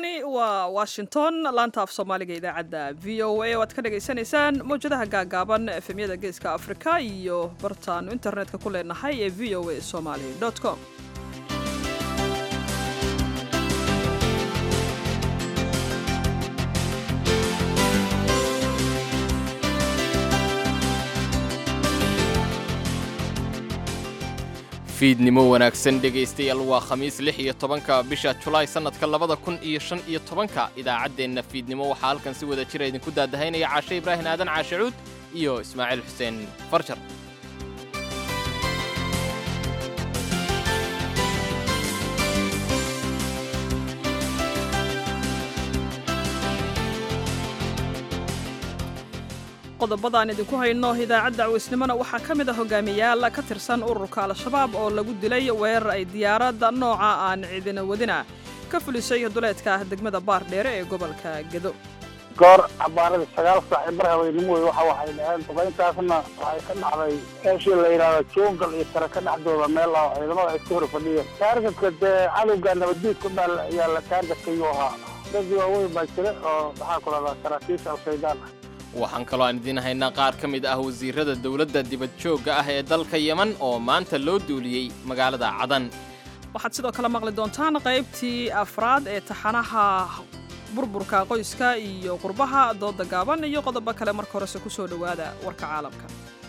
halkani waa washington laanta af soomaaliga idaacadda v o a oo aad ka dhagaysanaysaan mawjadaha gaagaaban efemyada geeska afrika iyo bartaanu internetka ku leenahay ee v o a somaly com fiidnimo wanaagsan dhegaystayaal waa khamiis lix iyo tobanka bisha julaay sannadka labada kun iyo shan iyo tobanka idaacaddeenna fiidnimo waxaa halkan si wada jira idinku daadahaynaya caashe ibraahin aadan caashe cuud iyo ismaaciil xuseen farjar qodobadaan idinku hayno idaacadda cawisnimona waxaa ka mid a hogaamiyaal ka tirsan ururka al-shabaab oo lagu dilay weerar ay diyaaradda nooca aan cidina wadina ka fulisay duleedka degmada baardheere ee gobolka gedo goor cabaarada sagaal saac ee bar haweenimo wey waxa waxay dhaheen duqayntaasna waxay ka dhacday meeshii la yidhaahdo juungal iyo sare ka dhexdooda meel ah ciidamada ay ku hor fadhiyeen taargetka dee cadowga nabaddiidku dhaal ayaa la taargetkayuu ahaa dad waaweyn baa jira oo maxaa ku lahdaa saraakiisha al-shaydaan ah waxaan kaloo aan idiin haynaa qaar ka mid ah wasiirada dowladda dibadjoogga ah ee dalka yeman oo maanta loo duuliyey magaalada cadan waxaad sidoo kale maqli doontaan qaybtii afraad ee taxanaha burburka qoyska iyo qurbaha dooda gaaban iyo qodobo kale marka horese ku soo dhowaada warka caalamka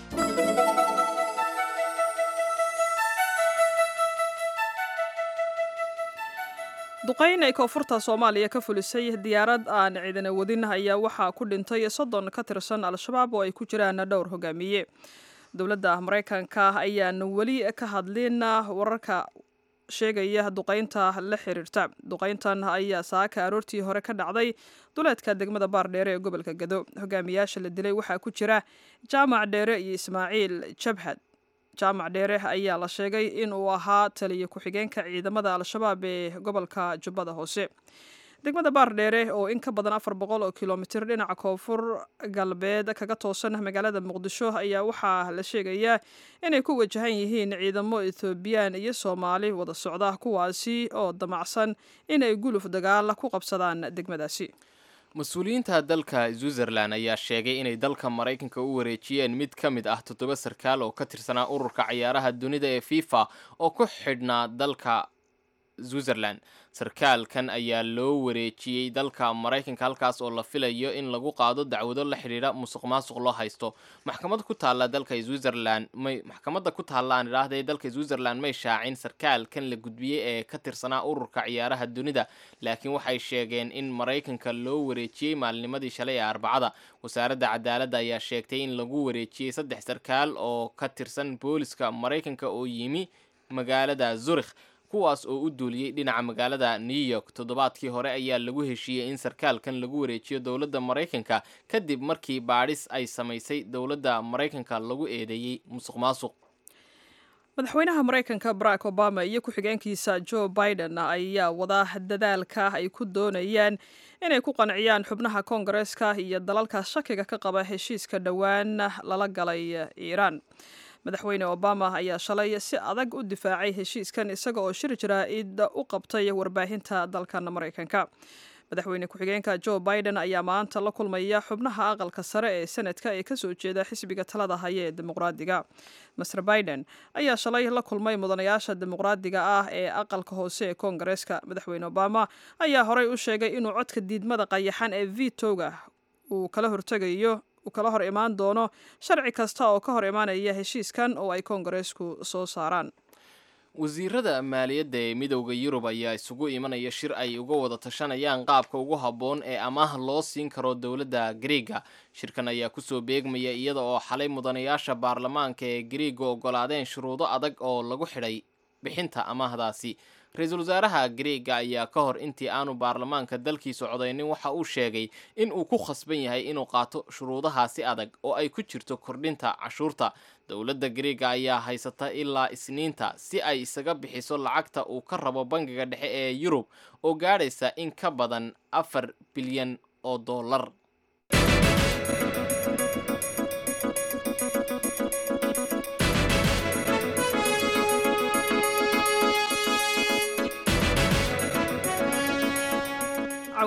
duqayn ay koonfurta soomaaliya ka fulisay diyaarad aan ciidana wadin ayaa waxaa ku dhintay soddon ka tirsan al-shabaab oo ay ku jiraan dhowr hogaamiye dowladda maraykanka ayaan weli ka hadlin wararka sheegaya duqaynta la xiriirta duqayntan ayaa saaka aroortii hore ka dhacday duleedka degmada baardheere ee gobolka gado hogaamiyaasha la dilay waxaa ku jira jaamac dheere iyo ismaaciil jabhad jaamac dheere ayaa la sheegay in uu ahaa taliya ku-xigeenka ciidamada al-shabaab ee gobolka jubbada hoose degmada baardheere oo in ka badan afar boqol oo kilomitir dhinaca koonfur galbeed kaga toosan magaalada muqdisho ayaa waxaa la sheegayaa inay ku wajahan yihiin ciidamo ethoobiyan iyo soomaali wada socda kuwaasi oo damacsan inay guluf dagaal ku qabsadaan degmadaasi mas-uuliyiinta dalka switzerlan ayaa sheegay inay dalka maraykanka u wareejiyeen mid ka mid ah toddoba sarkaal oo ka tirsanaa ururka cayaaraha dunida ee fifa oo ku xidhnaa dalka switzerland sarkaalkan ayaa loo wareejiyey dalka maraykanka halkaas oo la filayo in lagu qaado dacwado la xidhiidha musuq maasuq loo haysto maxkamad ku taalla dalka switzerland may maxkamadda ku taalla aan idhaahda ee dalka switzerland may shaacin sarkaalkan la gudbiyey ee ka tirsanaa ururka ciyaaraha dunida laakiin waxay sheegeen in maraykanka loo wareejiyey maalinimadii shalay ee arbacada wasaaradda cadaaladda ayaa sheegtay in lagu wareejiyey saddex sarkaal oo ka tirsan booliska maraykanka oo yimi magaalada zurikh kuwaas oo u duuliyey dhinaca magaalada new york toddobaadkii hore ayaa lagu heshiiyey in sarkaalkan lagu wareejiyo dowladda maraykanka kadib markii baadhis ay samaysay dowladda maraykanka lagu eedeeyey musuq maasuq madaxweynaha maraykanka barack obama iyo ku-xigeenkiisa joe biden ayaa wada dadaalka ay ku doonayaan inay ku qanciyaan xubnaha koongareeska iyo dalalka shakiga ka qaba heshiiska dhowaan lala galay iiraan madaxweyne obama ayaa shalay si adag u difaacay heshiiskan isaga oo shir jaraa'id u qabtay warbaahinta dalkan maraykanka madaxweyne ku-xigeenka joe biden ayaa maanta la kulmaya xubnaha aqalka sare ee senadka ee kasoo jeeda xisbiga talada haya ee dimuqraadiga master biden ayaa shalay la kulmay mudanayaasha dimuqraadiga ah ee aqalka hoose ee koongareeska madaxweyne obama ayaa horey u sheegay inuu codka diidmada qayaxan ee vitoga uu kala hortegayo uu kala hor imaan doono sharci kasta oo ka hor imaanaya heshiiskan oo ay koongareesku soo saaraan wasiirada maaliyadda ee midowda yurub ayaa isugu imanaya shir ay uga wada tashanayaan qaabka ugu habboon ee amaah loo siin karo dowladda griega shirkan ayaa kusoo beegmaya iyada oo xalay mudanayaasha baarlamaanka ee griega ogolaadeen shuruudo adag oo lagu xidhay bixinta amaahdaasi ra-iisul wasaaraha griega ayaa ka hor intii aanu baarlamaanka dalkiisu codaynin waxa uu sheegay in uu ku khasban yahay inuu qaato shuruudahaasi adag oo ay ku jirto kordhinta cashuurta dowladda griega ayaa haysata ilaa isniinta si ay isaga bixiso lacagta uu ka rabo bangiga dhexe ee yurub oo gaadhaysa in ka badan afar bilyan oo dollar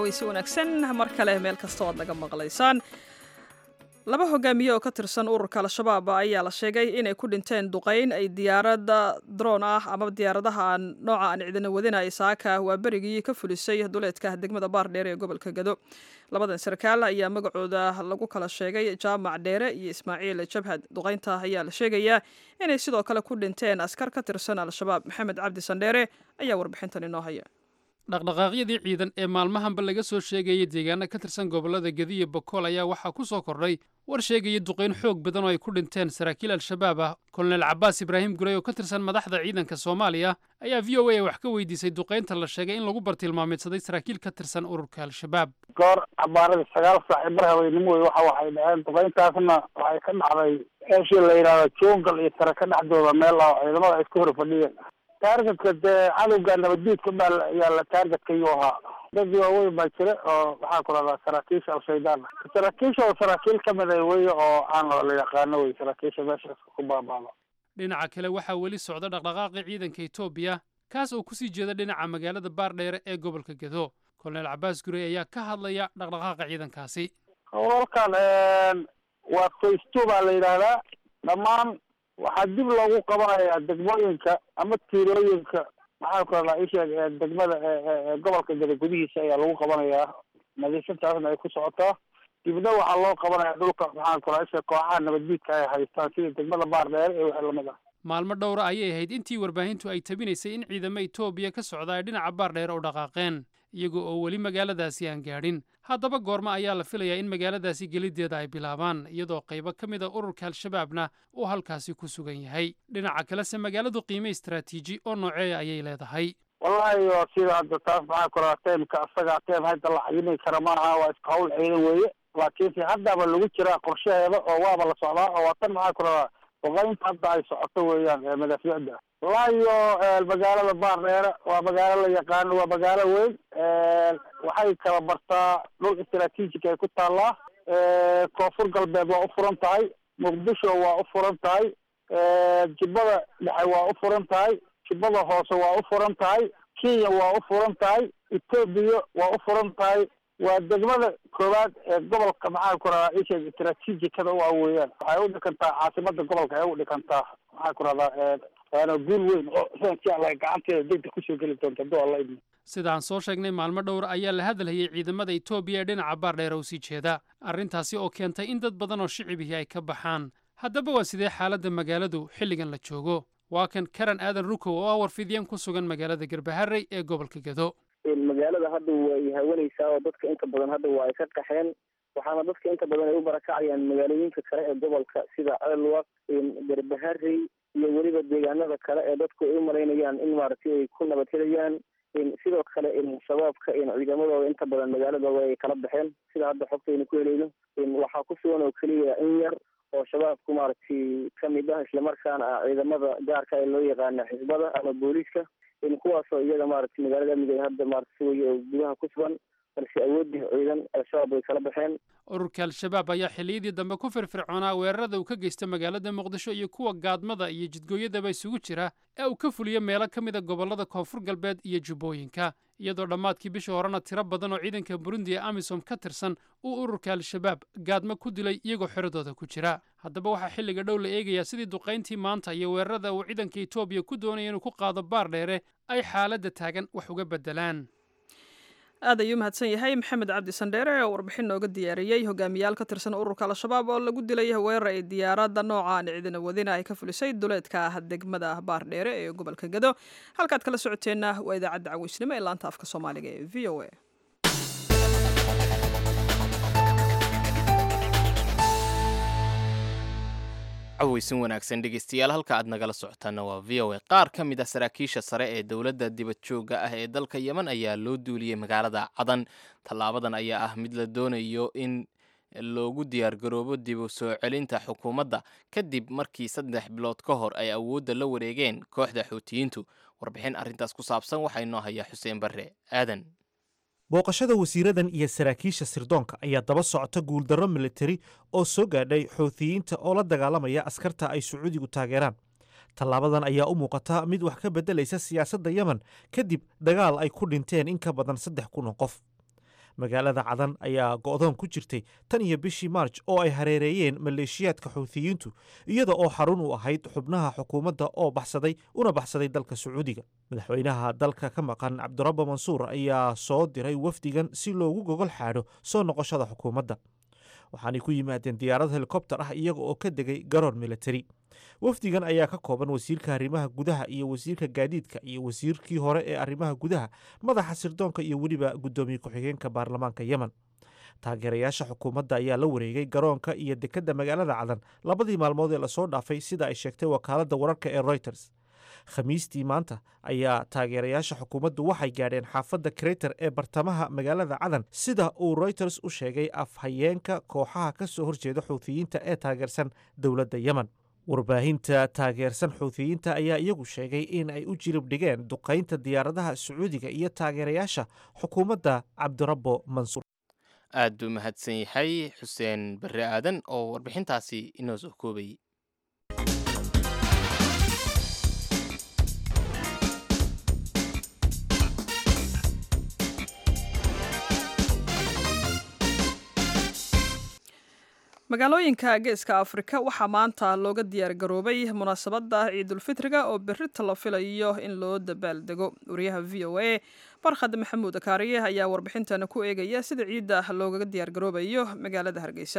cawaysi wanaagsan mar kale meel kasta oo aad naga maqlaysaan laba hogaamiye oo ka tirsan ururka al-shabaab ayaa la sheegay inay ku dhinteen duqayn ay diyaarada droon ah ama diyaaradaha nooca aan cidina wadinaya saaka waa berigii ka fulisay duleedka degmada baardheere ee gobolka gado labadan sarkaal ayaa magacooda lagu kala sheegay jaamac dheere iyo ismaaciil jabhad duqaynta ayaa la sheegayaa inay sidoo kale ku dhinteen askar ka tirsan al-shabaab maxamed cabdi sandheere ayaa warbixintan inoo haya dhaqdhaqaaqyadii ciidan ee maalmahanba laga soo sheegayay deegaana ka tirsan gobollada gediyo bokool ayaa waxaa ku soo kordhay war sheegaya duqayn xoog badan oo ay ku dhinteen saraakiil al-shabaab ah kolonel cabaas ibraahim gurey oo ka tirsan madaxda ciidanka soomaaliya ayaa v o a wax ka weydiisay duqaynta la sheegay in lagu bartilmaameedsaday saraakiil ka tirsan ururka al-shabaab goor cabaaradii sagaal saac bar haweenimo wey waxa waxay dhaheen duqayntaasna waxay ka dhacday eeshii la yidhaahdo jungal iyo tare ka dhexdooda meel oo ciidamada ay isku hor fadhiyeen taargetka dee cadowga nabaddiidka baa ayaa la taargetkayuu ahaa dad waaweyn baa jira oo maxaa ku rahdaa saraakiisha al-shaydaan saraakiisha oo saraakiil ka mid a weye oo aan la yaqaano wey saraakiisha meeshaas ku baabaado dhinaca kale waxaa weli socda dhaqdhaqaaqii ciidanka etoobiya kaas oo kusii jeeda dhinaca magaalada baardheere ee gobolka gedo kolonel cabaas gurey ayaa ka hadlaya dhaqdhaqaaqa ciidankaasi howlalkan waa faysto baa la yidhaahdaa dhammaan waxaa dib loogu qabanayaa degmooyinka ama tiirooyinka maxaa ku radaa isheeg ee degmada ee gobolka gada gudihiisa ayaa lagu qabanayaa nadiifintaasna ay ku socotaa dibna waxaa loo qabanayaa dhulka maxaa ku radaa isheeg kooxaha nabaddiidka ay haystaan sida degmada baardheere iyo wixii lamid ah maalmo dhowra ayay ahayd intii warbaahintu ay tabinaysay in ciidamo etoobiya ka socda ay dhinaca baardheere u dhaqaaqeen iyaga oo weli magaaladaasi aan gaadhin haddaba goorma ayaa la filayaa in magaaladaasi geliddeeda ay bilaabaan iyadoo qaybo ka mid a ururka al-shabaabna uu halkaasi ku sugan yahay dhinaca kalese magaaladu qiime istaraatiiji oo nooceeya ayay leedahay wallahi oo sida hadda taas maxaa ku radaa teemka asaga teem hadda la xayimi kara maaha waa iska hawl ciidan weeye laakiinse haddaba lagu jiraa qorshaheeda oo waaba la socdaa oo waa tan maxaa ku radaa duqaynta hadda ay socoto weeyaan madaafiicda waayo magaalada baardheere waa magaalo la yaqaano waa magaalo weyn waxay kala bartaa dhul istaraatiijika ay ku taallaa koonfur galbeed waa u furan tahay muqdisho waa u furan tahay jubbada dhexe waa u furan tahay jubbada hoose waa u furan tahay kenya waa u furan tahay etoobiya waa u furan tahay waa degmada koowaad ee gobolka maxaa ku radaa isheeg istaraatiijikada u ah weeyaan waxay u dhikantaa caasimada gobolka ay u dhikantaa maxaa ku rahdaa waana guul weyn oo insha allah gacanteeda degdeg kusoo geli doonta hadduu alla idmo sidaan soo sheegnay maalmo dhowra ayaa la hadalhayay ciidamada etoobiya ee dhinaca baardheere u sii jeeda arrintaasi oo keentay in dad badan oo shicibihii ay ka baxaan haddaba waa sidee xaaladda magaaladu xilligan la joogo waa kan karan aadan rukow oo ah warfidyan ku sugan magaalada garbaharey ee gobolka gado magaalada hadda way hawanaysaa oo dadka inta badan hadda waa ay ka qaxeen waxaana dadka inta badan ay u barakacayaan magaalooyinka kale ee gobolka sida ceelwaq garbaharey iyo weliba deegaanada kale ee dadku ay u malaynayaan in maaragtay ay ku nabad helayaan sidoo kale shabaabka ciidamadooda inta badan magaalada way kala baxeen sida hadda xogtaynu ku helayno waxaa ku sugan oo keliya in yar oo shabaabku maaragtay kamid ah islamarkaana ah ciidamada gaarka ee loo yaqaana xisbada ama booliiska kuwaasoo iyaga maaragtay magaalada amniga hadda maaragtay sugaya oo gudaha ku sugan balse awoodii ciidan al-shabaab way kala baxeen ururka al-shabaab ayaa xilliyadii dambe ku firfircoonaa weerarada uu ka geysta magaalada muqdisho iyo kuwa gaadmada iyo jidgooyadaba isugu jira ee uu ka fuliyo meelo ka mid a gobollada koonfur galbeed iyo jubbooyinka iyadoo dhammaadkii bishii horena tiro badan oo ciidanka burundi ee amisom ka tirsan uu ururka al-shabaab gaadmo ku dilay iyagoo xeradooda ku jira haddaba waxaa xilliga dhow la eegayaa sidii duqayntii maanta iyo weerarada uu ciidanka etoobiya ku doonaya inuu ku qaado baar dheere ay xaaladda taagan wax uga beddelaan aad ayuu mahadsan yahay maxamed cabdi sandheere oo warbixin nooga diyaariyey hogaamiyaal ka tirsan ururka al-shabaab oo lagu dilay weerar ay diyaaradda nooca aan cidina wadina ay ka fulisay duleedka ah degmada baardheere ee gobolka gado halkaad kala socoteenna waa idaacadda caweysnimo ee laanta afka soomaaliga ee v o a caweysin wanaagsan dhegeystayaal halka aad nagala socotaana waa v o a qaar ka mid ah saraakiisha sare ee dowladda dibad joogga ah ee dalka yemen ayaa loo duuliyey magaalada cadan tallaabadan ayaa ah mid la doonayo in loogu diyaargaroobo dib u soo celinta xukuumadda kadib markii saddex bilood ka hor ay awoodda la wareegeen kooxda xuutiyiintu warbixin arrintaas ku saabsan waxaa inoo hayaa xuseen barre aadan booqashada wasiiradan iyo saraakiisha sirdoonka ayaa daba socota guuldarro militari oo soo gaadhay xuutiyiinta oo la dagaalamaya askarta ay sacuudigu taageeraan tallaabadan ayaa u muuqata mid wax ka beddelaysa siyaasadda yemen kadib dagaal ay ku dhinteen in ka badan saddex kun oo qof magaalada cadan ayaa go'doon ku jirtay tan iyo bishii maarj oo ay hareereeyeen maleeshiyaadka xuuthiyiintu iyada oo xarun u ahayd xubnaha xukuumadda oo baxsaday una baxsaday dalka sacuudiga madaxweynaha dalka ka maqan cabdirabbo mansuur ayaa soo diray wafdigan si loogu gogol xaadho soo noqoshada xukuumadda waxaanay ku yimaadeen diyaarad helikobter ah iyaga oo ka degay garoon militari wafdigan ayaa ka kooban wasiirka arrimaha gudaha iyo wasiirka gaadiidka iyo wasiirkii hore ee arrimaha gudaha madaxa sirdoonka iyo weliba guddoomiye ku-xigeenka baarlamaanka yemen taageerayaasha xukuumadda ayaa la wareegay garoonka iyo dekedda magaalada cadan labadii maalmood ee lasoo dhaafay sida ay sheegtay wakaaladda wararka ee reuters khamiistii maanta ayaa taageerayaasha xukuumaddu waxay gaadheen xaafadda kreyter ee bartamaha magaalada cadan sida uu reuters u sheegay afhayeenka kooxaha ka soo horjeeda xuuthiyiinta ee taageersan dowladda yemen warbaahinta taageersan xuuthiyiinta ayaa iyagu sheegay in ay u jilib dhigeen duqaynta diyaaradaha sacuudiga iyo taageerayaasha xukuumadda cabdirabbo mansuur aad buu mahadsan yahay xuseen barre aadan oo warbixintaasi inoo soo koobayay magaalooyinka geeska afrika waxaa maanta looga diyaar garoobay munaasabadda ciidulfitriga oo berita la filayo in loo dabaaldego wariyaha v o a barkhad maxamuud kaariye ayaa warbixintana ku eegaya sida ciidda loogaga diyaar garoobayo magaalada hargeysa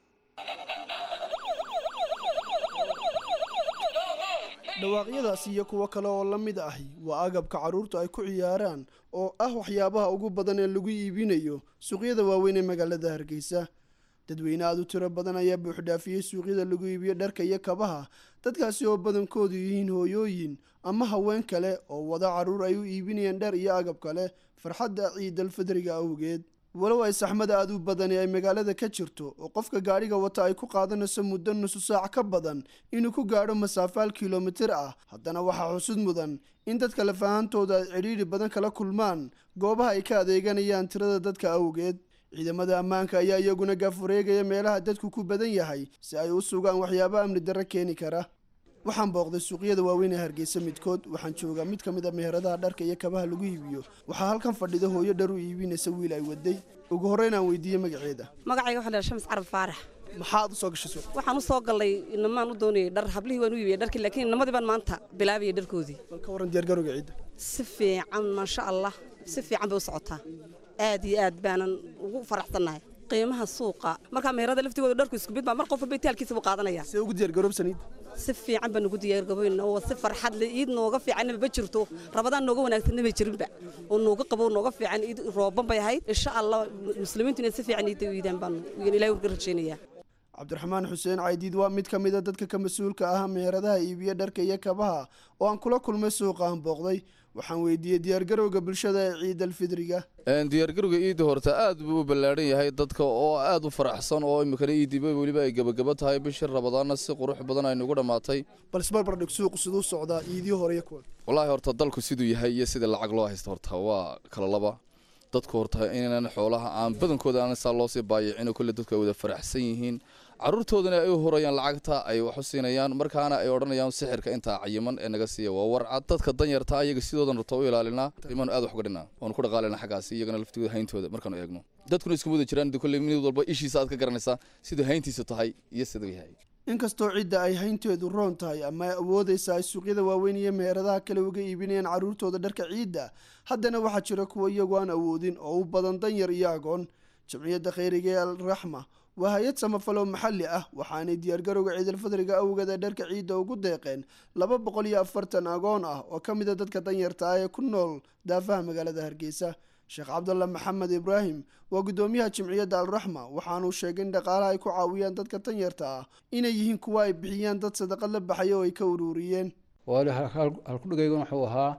dhawaaqyadaas iyo kuwo kale oo la mid ahi waa agabka carruurtu ay ku ciyaaraan oo ah waxyaabaha ugu badan ee lagu iibinayo suuqyada waaweyn ee magaalada hargeysa dadweyne aad u tiro badan ayaa buuxdhaafiyey suuqyada lagu iibiyo dharka iyo kabaha dadkaasi oo badankoodu yihiin hooyooyin ama haween kale oo wada carruur ay u iibinayaan dhar iyo agab kale farxadda ciidalfidriga awgeed walow ay saxmada aad u badani ay magaalada ka jirto oo qofka gaadhiga wata ay ku qaadanayso muddo nusu saac ka badan inuu ku gaadho masaafaal kilomitir ah haddana waxaa xusud mudan in dadka lafahantooda ay cidhiidhi badan kala kulmaan goobaha ay ka adeeganayaan tirada dadka awgeed ciidamada ammaanka ayaa iyaguna gaafureegaya meelaha dadku ku badan yahay si ay u sugaan waxyaabo amni darro keeni kara waxaan booqday suuqyada waaweyn ee hargeysa midkood waxaan joogaa mid ka mid a meheradaha dharka iyo kabaha lagu iibiyo waxaa halkan fadhida hooyo dhar u iibinaysa wiil ay waday ugu horreyn aan weydiiyey magaceeda magacayga waxaa la shams carab faarax maxaad u soo gashay suuq waxaan u soo gallay inamaan u doonayay dhar hablihii waan u iibiyay dharkii laakiin inamadii baan maanta bilaabayay dharkoodii bal ka warran diyaargarowga ciidda si fiican maasha allah si fiican bay u socotaa aad iyo aad baanan ugu faraxsannahay qiimaha suuqa markaa meherada laftigooda dharku isku mid baa mar qof walba itaalkiisa buu qaadanaya see ugu diyaargaroobsan ciidda si fiican baan ugu diyaargaboyna oo si farxad leh iid nooga fiicanna ma jirto rabadaan nooga wanaagsanna ma jirinba oo nooga qabo nooga fiican iid rooban bay ahayd insha allah muslimiintu inay si fiican iidda u iidaan baan ilaahay uga rajaynayaa cabdiraxmaan xuseen caydiid waa mid ka mid a dadka ka mas-uulka ah meheradaha iibiya dharka iyo kabaha oo aan kula kulmay suuqa aan booqday waxaan weydiiyey diyaargarowga bulshada ee ciid alfidriga diyaargarowga iidda horta aad buu u ballaadhan yahay dadka oo aad u faraxsan oo iminkana iidiba weliba ay gebagaba tahay bishii rabadaanna si qurux badan ay nagu dhammaatay bal isbarbardhig suuqu siduu socdaa iidii hore iyo kuwa wallaahi horta dalku siduu yahay iyo sida lacag loo haysta horta waa kala laba dadku horta inaan xoolaha aan badankooda aan saa loo sii baayicino kolle dadku ay wada faraxsan yihiin caruurtoodana ay u horayaan lacagta ay wax u siinayaan markaana ay odhanayaan sixirka intaa cayiman ee naga siiya waa warcad dadka danyarta ayaga sidoodan rabto u ilaalinaa imaanu aad wax uga dhinaa oonu ku dhaqaalina xaggaasi iyagana laftigooda hayntooda markaanu eegno dadkuna iskuma wada jiraan kolle mid walba ishiisa aad ka garanaysaa siduu hayntiisu tahay iyo siduu yahay inkastoo cidda ay haynteedu roon tahay ama ay awoodaysa ay suuqyada waaweyn iyo meheradaha kale uga iibinayaan carruurtooda dharka ciidda haddana waxaa jira kuwa iyagu aan awoodin oo u badan danyar iyo agoon jamciyadda khayriga ee alraxma waa hay-ad samafaloo maxalli ah waxaanay diyaargarowga ciidalfadriga awgeed ee dharka ciidda ugu deeqeen laba boqol iyo afartan agoon ah oo ka mid a dadka danyarta ah ee ku nool daafaha magaalada hargeysa sheekh cabdalla maxamed ibraahim waa guddoomiyaha jimciyadda alraxma waxaanuu sheegay in dhaqaalaha ay ku caawiyaan dadka danyarta ah inay yihiin kuwa ay bixiyaan dad sadaqad la baxay oo ay ka ururiyeen halkudhigayguna wuxuu ahaa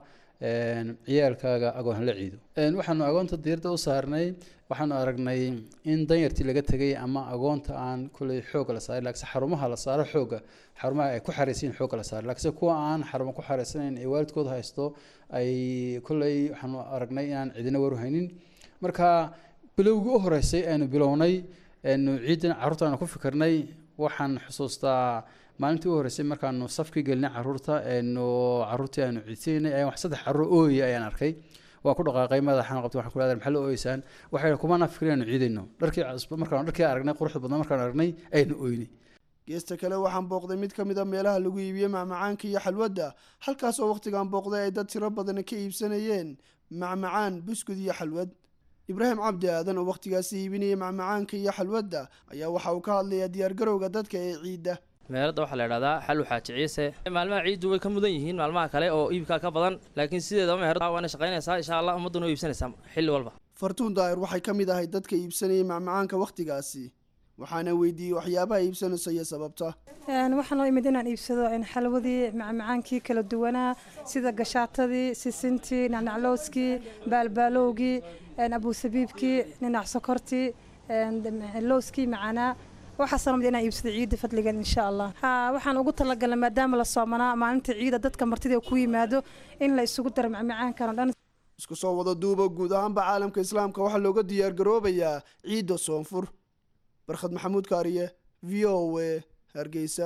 ciyaalkaaga agoon hala ciido waxaanu agoonta diirda u saarnay waxaanu aragnay in danyartii laga tegay ama agoonta aan kuley xooga la saaray laakiinse xarumaha la saaro xooga xarumaha ay ku xaraysan xooga la saaray laakiinse kuwa aan xarumo ku xaraysanayn ee waalidkooda haysto ay kuley waxaanu aragnay inaan cidina waruhaynin marka bilowgii u horeysay aynu bilownay nu ciidan carruurta aanu ku fikirnay waxaan xusuustaa maalintii u horreysay markaanu safkii gelinay caruurta nu caruurtii aanu ciidsaynay ayaan wax saddex carruur ooyay ayaan arkay waa ku dhaqaaqay madaxaan qabtay waxaan ku leedahay maxaa la ooyeysaan waxay kumana fikiraynu ciidayno dharkii cusub markaan dharkii aragnay quruxda badnaa markaan aragnay aynu ooynay geesta kale waxaan booqday mid ka mid a meelaha lagu iibiye macmacaanka iyo xalwadda halkaas oo wakhtigan booqday ay dad tiro badan ka iibsanayeen macmacaan buskud iyo xalwad ibraahim cabdi aadan oo wakhtigaasi iibinaya macmacaanka iyo xalwadda ayaa waxa uu ka hadlayaa diyaargarowga dadka ee ciidda meeradda waxaa la idhahdaa xalu xaaji ciise maalmaha ciiddu way ka mudan yihiin maalmaha kale oo iibkaa ka badan laakiin sideedaba meherada waana shaqaynaysaa insha allah ummadduna way iibsanaysaa xilli walba fartuun daa'ir waxay ka mid ahay dadka iibsanayay macmacaanka wakhtigaasi waxaana weydiiyey waxyaabaha iibsanaysa iyo sababta waxaan oo imid inaan iibsado xalwadii macmacaankii kala duwanaa sida gashaatadii sisintii nacnaclooskii baalbaalowgii abuusabiibkii ninac sokortii lowskii macanaa waxaasoo mid inaan iibsado ciidda fadligan insha allah ha waxaan ugu talagalnay maadaama la soomanaa maalinta ciida dadka martida ku yimaado in la isugu daro macmacaankan oo dhan isku soo wada duuba guud ahaanba caalamka islaamka waxaa looga diyaargaroobayaa ciidda soonfur barkhad maxamuud kaariye v o a hargeysa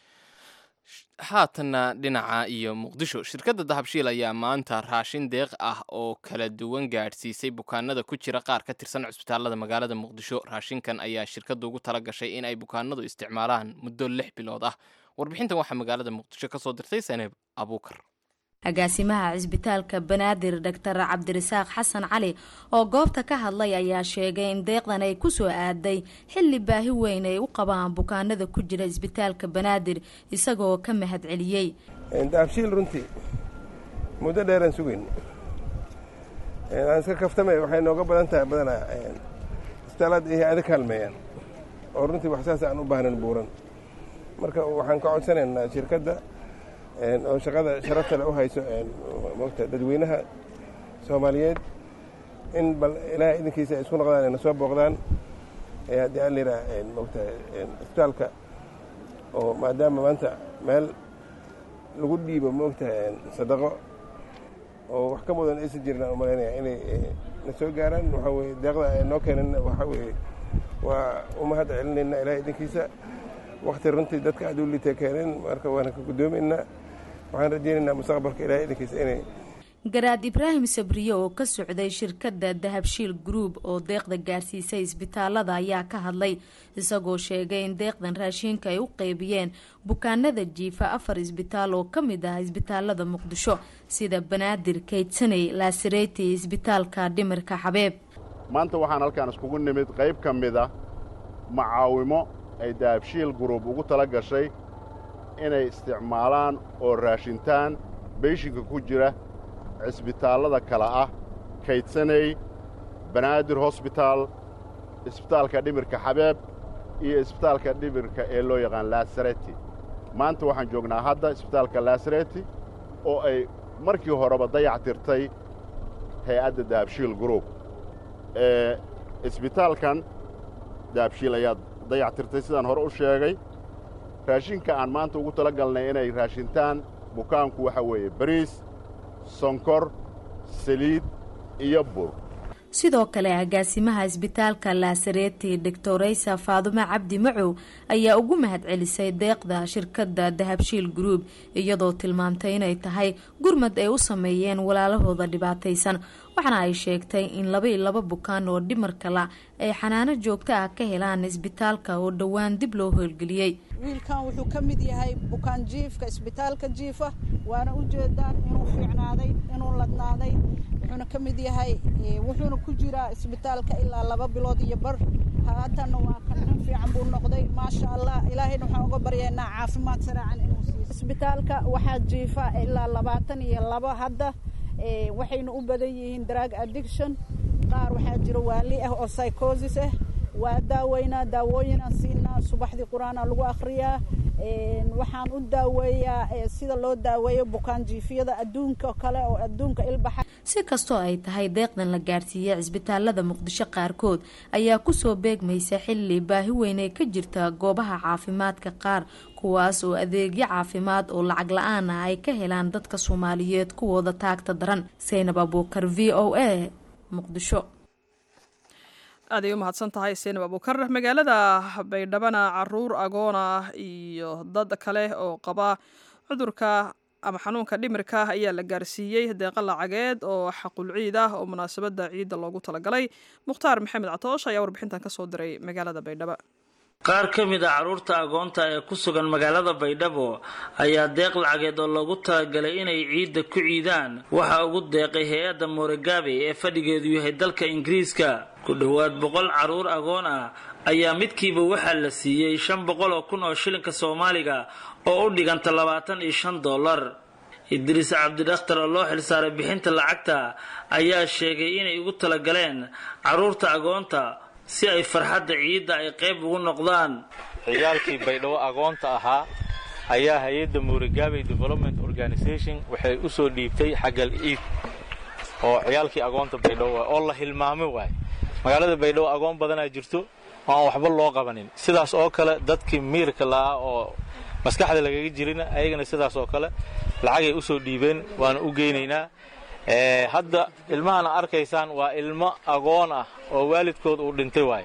haatanna dhinaca iyo muqdisho shirkadda dahabshiil ayaa maanta raashin deeq ah oo kala duwan gaadhsiisay bukaanada ku jira qaar ka tirsan cusbitaalada magaalada muqdisho raashinkan ayaa shirkaddu ugu tala gashay in ay bukaanadu isticmaalaan muddo lix bilood ah warbixintan waxaa magaalada muqdisho ka soo dirtay saneeb abuukar agaasimaha cisbitaalka banaadir doctor cabdirasaaq xasan cali oo goobta ka hadlay ayaa sheegay in deeqdan ay kusoo aaday xilli baahi weyn ay u qabaan bukaanada ku jira cisbitaalka banaadir isagoo ka mahad celiyey daabshiil runtii muddo dheeraan sugayn aan iska kaftamay waxay nooga badan tahay badanaa isbitaalaad iyo hay-ado kaalmeeyaan oo runtii wax saas aan u baahnan buuran marka waxaan ka codsanaynaa shirkadda oo shaqada sharafta le u hayso mogta dadweynaha soomaaliyeed in bal ilaahay idinkiisa ay isku noqdaan ayna soo booqdaan haddii aan layidhaha mogta isbitaalka oo maadaama maanta meel lagu dhiibo mogta sadaqo oo wax ka mudan aysan jirin aan umalaynaya inay na soo gaaraan waxaa weye deeqda ay noo keenan waxaa weeye waa u mahad celinayna ilaahay idinkiisa wakti runtii dadka aad u liita keeneen marka waana ka guddoomaynaa waxaan rajaynaynaa mustaqbalka ilahay idinkiisa inay garaad ibraahim sabriye oo ka socday shirkadda dahabshiil group oo deeqda gaarsiisay isbitaalada ayaa ka hadlay isagoo sheegay in deeqdan raashiinka ay u qeybiyeen bukaanada jiifa afar isbitaal oo ka mid ah isbitaalada muqdisho sida banaadir kaydsaney laasareti isbitaalka dhimirka xabeeb maanta waxaan halkaan iskugu nimid qayb ka mid a macaawimo ay dahabshiil group ugu tala gashay inay isticmaalaan oo raashintaan beyshinka ku jira cisbitaallada kale ah kaydsaney banaadir hosbitaal isbitaalka dhimirka xabeeb iyo isbitaalka dhimirka ee loo yaqaan laasareti maanta waxaan joognaa hadda isbitaalka laasareti oo ay markii horeba dayac tirtay hay-adda dahabshiil group ee isbitaalkan dahabshiil ayaa dayac tirtay sidaan hore u sheegay raashinka aan maanta ugu tala galnay inay raashintaan bukaanku waxa weeye bariis sonkor saliid iyo bur sidoo kale agaasimaha isbitaalka laasareti doctoraysa faadumo cabdi macow ayaa ugu mahad celisay deeqda shirkadda dahabshiil group iyadoo tilmaamtay inay tahay gurmad ay u sameeyeen walaalahooda dhibaataysan waxaana ay sheegtay in laba iyo laba bukaan oo dhimarka la ay xanaano joogto ah ka helaan isbitaalka oo dhowaan dib loo hoolgeliyey wiilkan wuxuu ka mid yahay bukaan jiifka isbitaalka jiifa waana u jeedaan inuu fiicnaaday inuu ladnaaday wuxuuna ka mid yahay wuxuuna ku jiraa isbitaalka ilaa laba bilood iyo bar haatanna waa kanin fiican buu noqday maasha allah ilaahayna waxaan uga baryaynaa caafimaad saraacan inuu siiyo isbitaalka waxaa jiifa ilaa labaatan iyo laba hadda waxayna u badan yihiin drug addiction qaar waxaa jira waali ah oo psychosis ah waa daaweynaa daawooyinaan siinaa subaxdii qur-aana lagu akhriyaa waxaan u daaweeyaa sida loo daaweeyo bukaan jiifyada adduunka kale oo adduunka ilbaxa si kastoo ay tahay deeqdan la gaarsiiyey cisbitaalada muqdisho qaarkood ayaa kusoo beegmaysa xilli baahi weyn ee ka jirta goobaha caafimaadka qaar kuwaas oo adeegyo caafimaad oo lacag la-aan ah ay ka helaan dadka soomaaliyeed kuwooda taagta daran saynab abuukar v o a muqdisho aaday u mahadsan tahay seenab abuukar magaalada baydhabana caruur agoon ah iyo dad kale oo qaba cudurka ama xanuunka dhimirka ayaa la gaarsiiyey deeqa lacageed oo xaqul ciid ah oo munaasabadda ciidda loogu talagalay mukhtaar maxamed catoosh ayaa warbixintan kasoo diray magaalada baydhabo qaar ka mid a carruurta agoonta ee ku sugan magaalada baydhabo ayaa deeq lacageed oo loogu talagalay inay ciidda ku ciidaan waxaa ugu deeqay hay-adda moorogaabe ee fadhigeedu yahay dalka ingiriiska ku dhowaad boqol carruur agoon ah ayaa midkiiba waxaa la siiyey shan boqol oo kun oo shilinka soomaaliga oo u dhiganta labaatan iyo shan dollar idriis cabdidakhtar oo loo xilsaaray bixinta lacagta ayaa sheegay inay ugu talagaleen carruurta agoonta si ay farxadda ciidda ay qayb ugu noqdaan ciyaalkii baydhabo agoonta ahaa ayaa hay-adda muuragaabey development organisation waxay u soo dhiibtay xaggal ciid oo ciyaalkii agoonta baydhabo oo la hilmaamay waay magaalada baydhabo agoon badanaa jirto oo aan waxba loo qabanin sidaas oo kale dadkii miirka la'aa oo maskaxda lagaga jirina ayagana sidaas oo kale lacagay u soo dhiibeen waana u geynaynaa hadda ilmahana arkaysaan waa ilmo agoon ah oo waalidkood uu dhintay waaye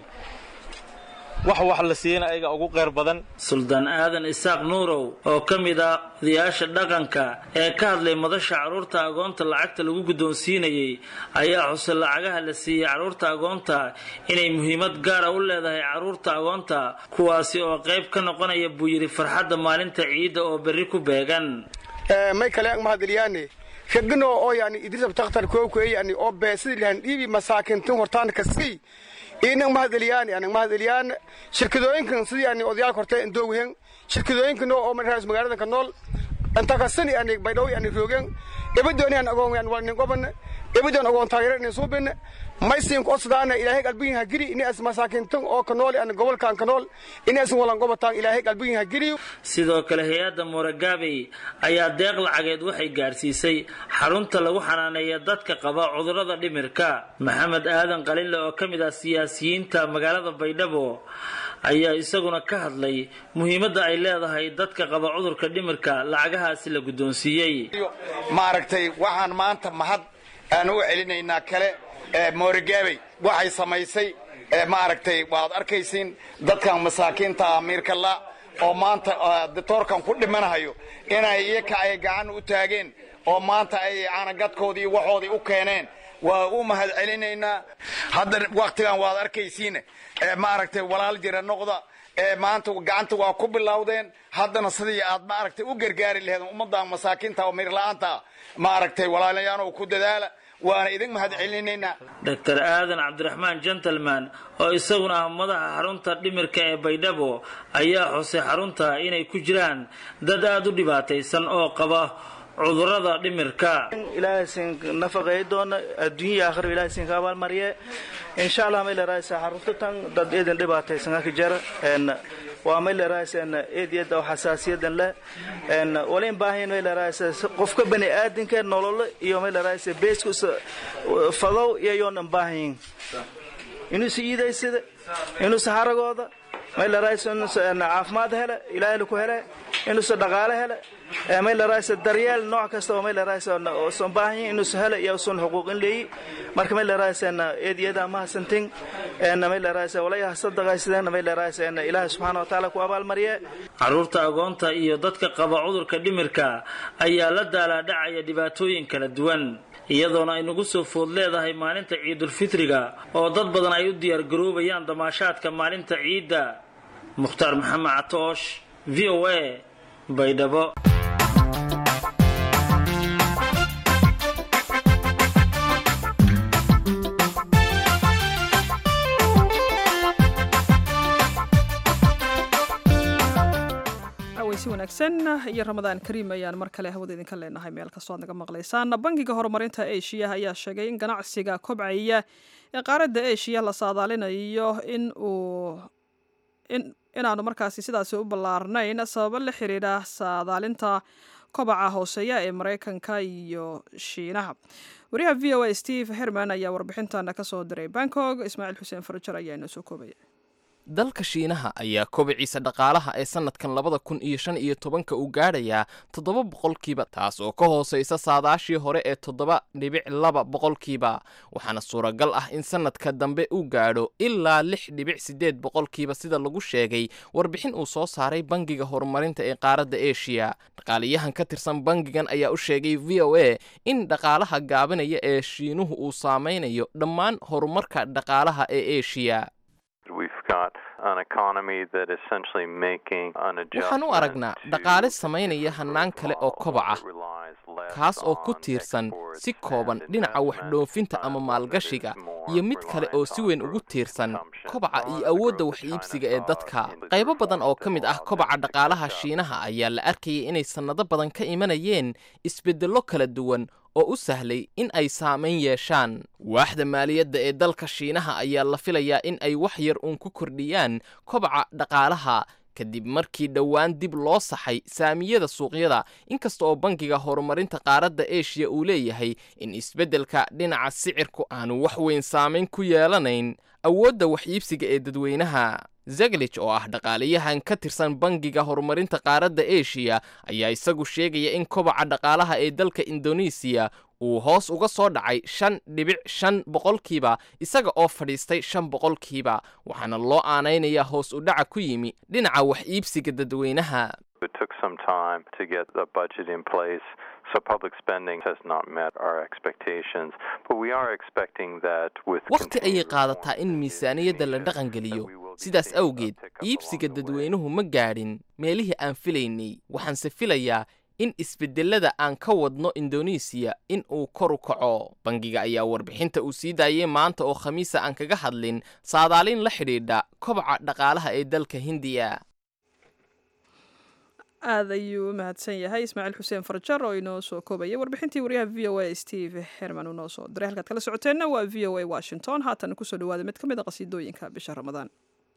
wax wax la siiyana ayaga ugu qeyr badan suldaan aadan isaaq nuurow oo ka mid ah odayaasha dhaqanka ee ka hadlay madasha carruurta agoonta lacagta lagu guddoonsiinayey ayaa xusay lacagaha la siiyey carruurta agoonta inay muhiimad gaara u leedahay carruurta agoonta kuwaasi oo qayb ka noqonaya buu yidhi farxadda maalinta ciidda oo berri ku beegan may kale ang mahadeliyaane ragano oo yani idrisab takhtar kookwe yani oo beesidi lahan dhiibi masaakintin hortaan kasii inang mahadeliyaane anang mahadeliyaane shirkadooyinkan sidii yani odayaalka horte indooguhen shirkadooyinkan oo markaas magaalada ka nool intakasani yani baydhaw yani roogen ebadooni an agoon yani walnin qoban ebadoon agoon taageero inin suubin maysiinku osdaana ilaahay qalbiyin hagiri inaas masaakintan oo ka nool yani gobolkan ka nool inaasan walan gobataan ilaahay qalbiyin hagiri sidoo kale hay-adda mooragaabey ayaa deeq lacageed waxay gaarsiisay xarunta lagu xanaaneeya dadka qaba cudurrada dhimirka maxamed aadan qalinle oo ka mid ah siyaasiyiinta magaalada baydhabo ayaa isaguna ka hadlay muhiimadda ay leedahay dadka qaba cudurka dhimirka lacagahaasi la guddoonsiiyey maaragtay waxaan maanta mahad aan u celinaynaa kale moorigaabey waxay samaysay maaragtay waad arkaysiin dadkan masaakiinta amiirkala oo maanta ditoorkan ku dhimanahayo inay iyaka ay gacan u taageen oo maanta ay caanagadkoodii waxoodii u keeneen waa u mahad celinaynaa hadda wakhtigan waad arkaysiin maaragtay walaal jira noqda maanta gacanta waa ku bilowdeen haddana sidii aad maaragtay u gargaari laheed ummaddan masaakiinta oo miirla'aanta maaragtay walaalayaanoo ku dadaala waana idin mahad celinaynaa dr aadan cabdiraxmaan gentleman oo isaguna ah madaxa xarunta dhimirka ee baydhabo ayaa xusay xarunta inay ku jiraan dad aada u dhibaataysan oo qaba cudurada dhimirka ilaahay siin nafaqeey doona adduunya aakhiro ilaahay siin ka abaalmariye insha allah may leeraaysa xarunta tan dad eedan dhibaataysan ka jara en waa may leeraaysa eediyada oo xasaasiyadan leh en wala in baahan may leeraaysa qofka bani aadinka nolol iyo may leeraaysa beesku fadow iyo yoon baahan inuu siidaysida inuu saharagooda may leeraaysa caafimaad hele ilaahay ku hele inuu dhaqaale hele may leeraaysa daryeel nooc kasta oo may leeraaysa oo soo baahan yihiin inuu hele iyo sun xuquuq in leeyi marka may leeraaysa eediyada ma hasantin en may leeraaysa walaya sadaqaysideen may leeraaysa ilaahay subxaana wa tacaala ku abaalmariye carruurta agoonta iyo dadka qaba cudurka dhimirka ayaa la daalaadhacaya dhibaatooyin kala duwan iyadoona ay nagu soo food leedahay maalinta ciidulfitriga oo dad badan ay u diyaargaroobayaan damaashaadka maalinta ciidda mukhtaar maxamed catoosh v o a baydhabo si wanaagsan iyo ramadaan kariim ayaan mar kale hawada idinka leenahay meel kastoo ad naga maqlaysaan bangiga horumarinta eshiya ayaa sheegay in ganacsiga kobcaya ee qaaradda eshiya la saadaalinayo in uu inaanu markaasi sidaasi u ballaarnayn sababo la xiriira saadaalinta kobaca hooseeya ee maraykanka iyo shiinaha wariyaha v o a steve herman ayaa warbixintana kasoo diray bangkok ismaaciil xuseen farajar ayaa inoo soo koobaya dalka shiinaha ayaa kobiciisa dhaqaalaha ee sannadkan labada kun iyo shan iyo tobanka uu gaadhayaa toddoba boqolkiiba taas oo ka hoosaysa saadaashii hore ee toddoba dhibic laba boqolkiiba waxaana suuragal ah in sannadka dambe uu gaadho ilaa lix dhibic siddeed boqolkiiba sida lagu sheegay warbixin uu soo saaray bangiga horumarinta ee qaaradda eshiya dhaqaaliyahan ka tirsan bangigan ayaa u sheegay v o a in dhaqaalaha gaabinaya ee shiinuhu uu saameynayo dhammaan horumarka dhaqaalaha ee eshiya waxaan u aragnaa dhaqaale samaynaya hannaan kale oo kobaca kaas oo ku tiirsan si kooban dhinaca waxdhoofinta ama maalgashiga iyo mid kale oo si weyn ugu tiirsan kobaca iyo awoodda wax iibsiga ee dadka qaybo badan oo ka mid ah kobaca dhaqaalaha shiinaha ayaa la arkayay inay sannado badan ka imanayeen isbeddello kala duwan oo u sahlay in ay saamayn yeeshaan waaxda maaliyadda ee dalka shiinaha ayaa la filayaa in ay wax yar uun ku kordhiyaan kobaca dhaqaalaha kadib markii dhowaan dib loo saxay saamiyada suuqyada inkasta oo bangiga horumarinta qaaradda eshiya uu leeyahay in isbeddelka dhinaca sicirku aanu wax weyn saamayn ku yeelanayn awoodda wax iibsiga ee dadweynaha zeglich oo ah dhaqaaliyahan ka tirsan bangiga horumarinta qaaradda eshiya ayaa isagu sheegaya in kobaca dhaqaalaha ee dalka indonesiya uu hoos uga soo dhacay shan dhibic shan boqolkiiba isaga oo fadhiistay shan boqolkiiba waxaana loo aanaynayaa hoos u dhaca ku yimi dhinaca wax iibsiga dadweynaha wakhti ayay qaadataa in miisaaniyadda la dhaqangeliyo sidaas awgeed iibsiga dadweynuhu ma gaadhin meelihii aan filaynay waxaanse filayaa in isbedelada aan ka wadno indonesiya in uu kor u kaco bangiga ayaa warbixinta uu sii daayay maanta oo khamiisa aan kaga hadlin saadaalin la xidhiidha kobaca dhaqaalaha ee dalka hindiya aad ayuu u mahadsan yahay ismaaciil xuseen farjar oo inoo soo koobaya warbixintii waryaha v o a steve herman uu noo soo diray halkaad kala socoteenna waa v o a washington haatan kusoo dhawaada mid ka mid a qasiidooyinka bisha ramadaan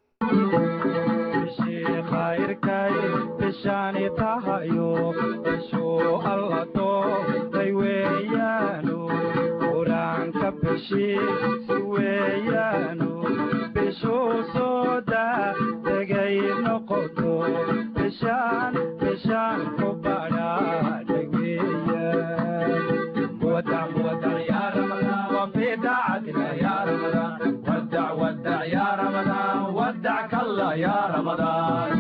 bishaani tahayo bishuu alla doortay weeyaanu qur-aanka bishiisi weeyaanu bishuu soo daa degay noqoto bishaan bishaan ku badhaadhay weeyaan wadac wadac yaa ramadaan wafii daacatina yaa ramadaan wadac wadac yaa ramadaan wadac kalla yaa ramadaan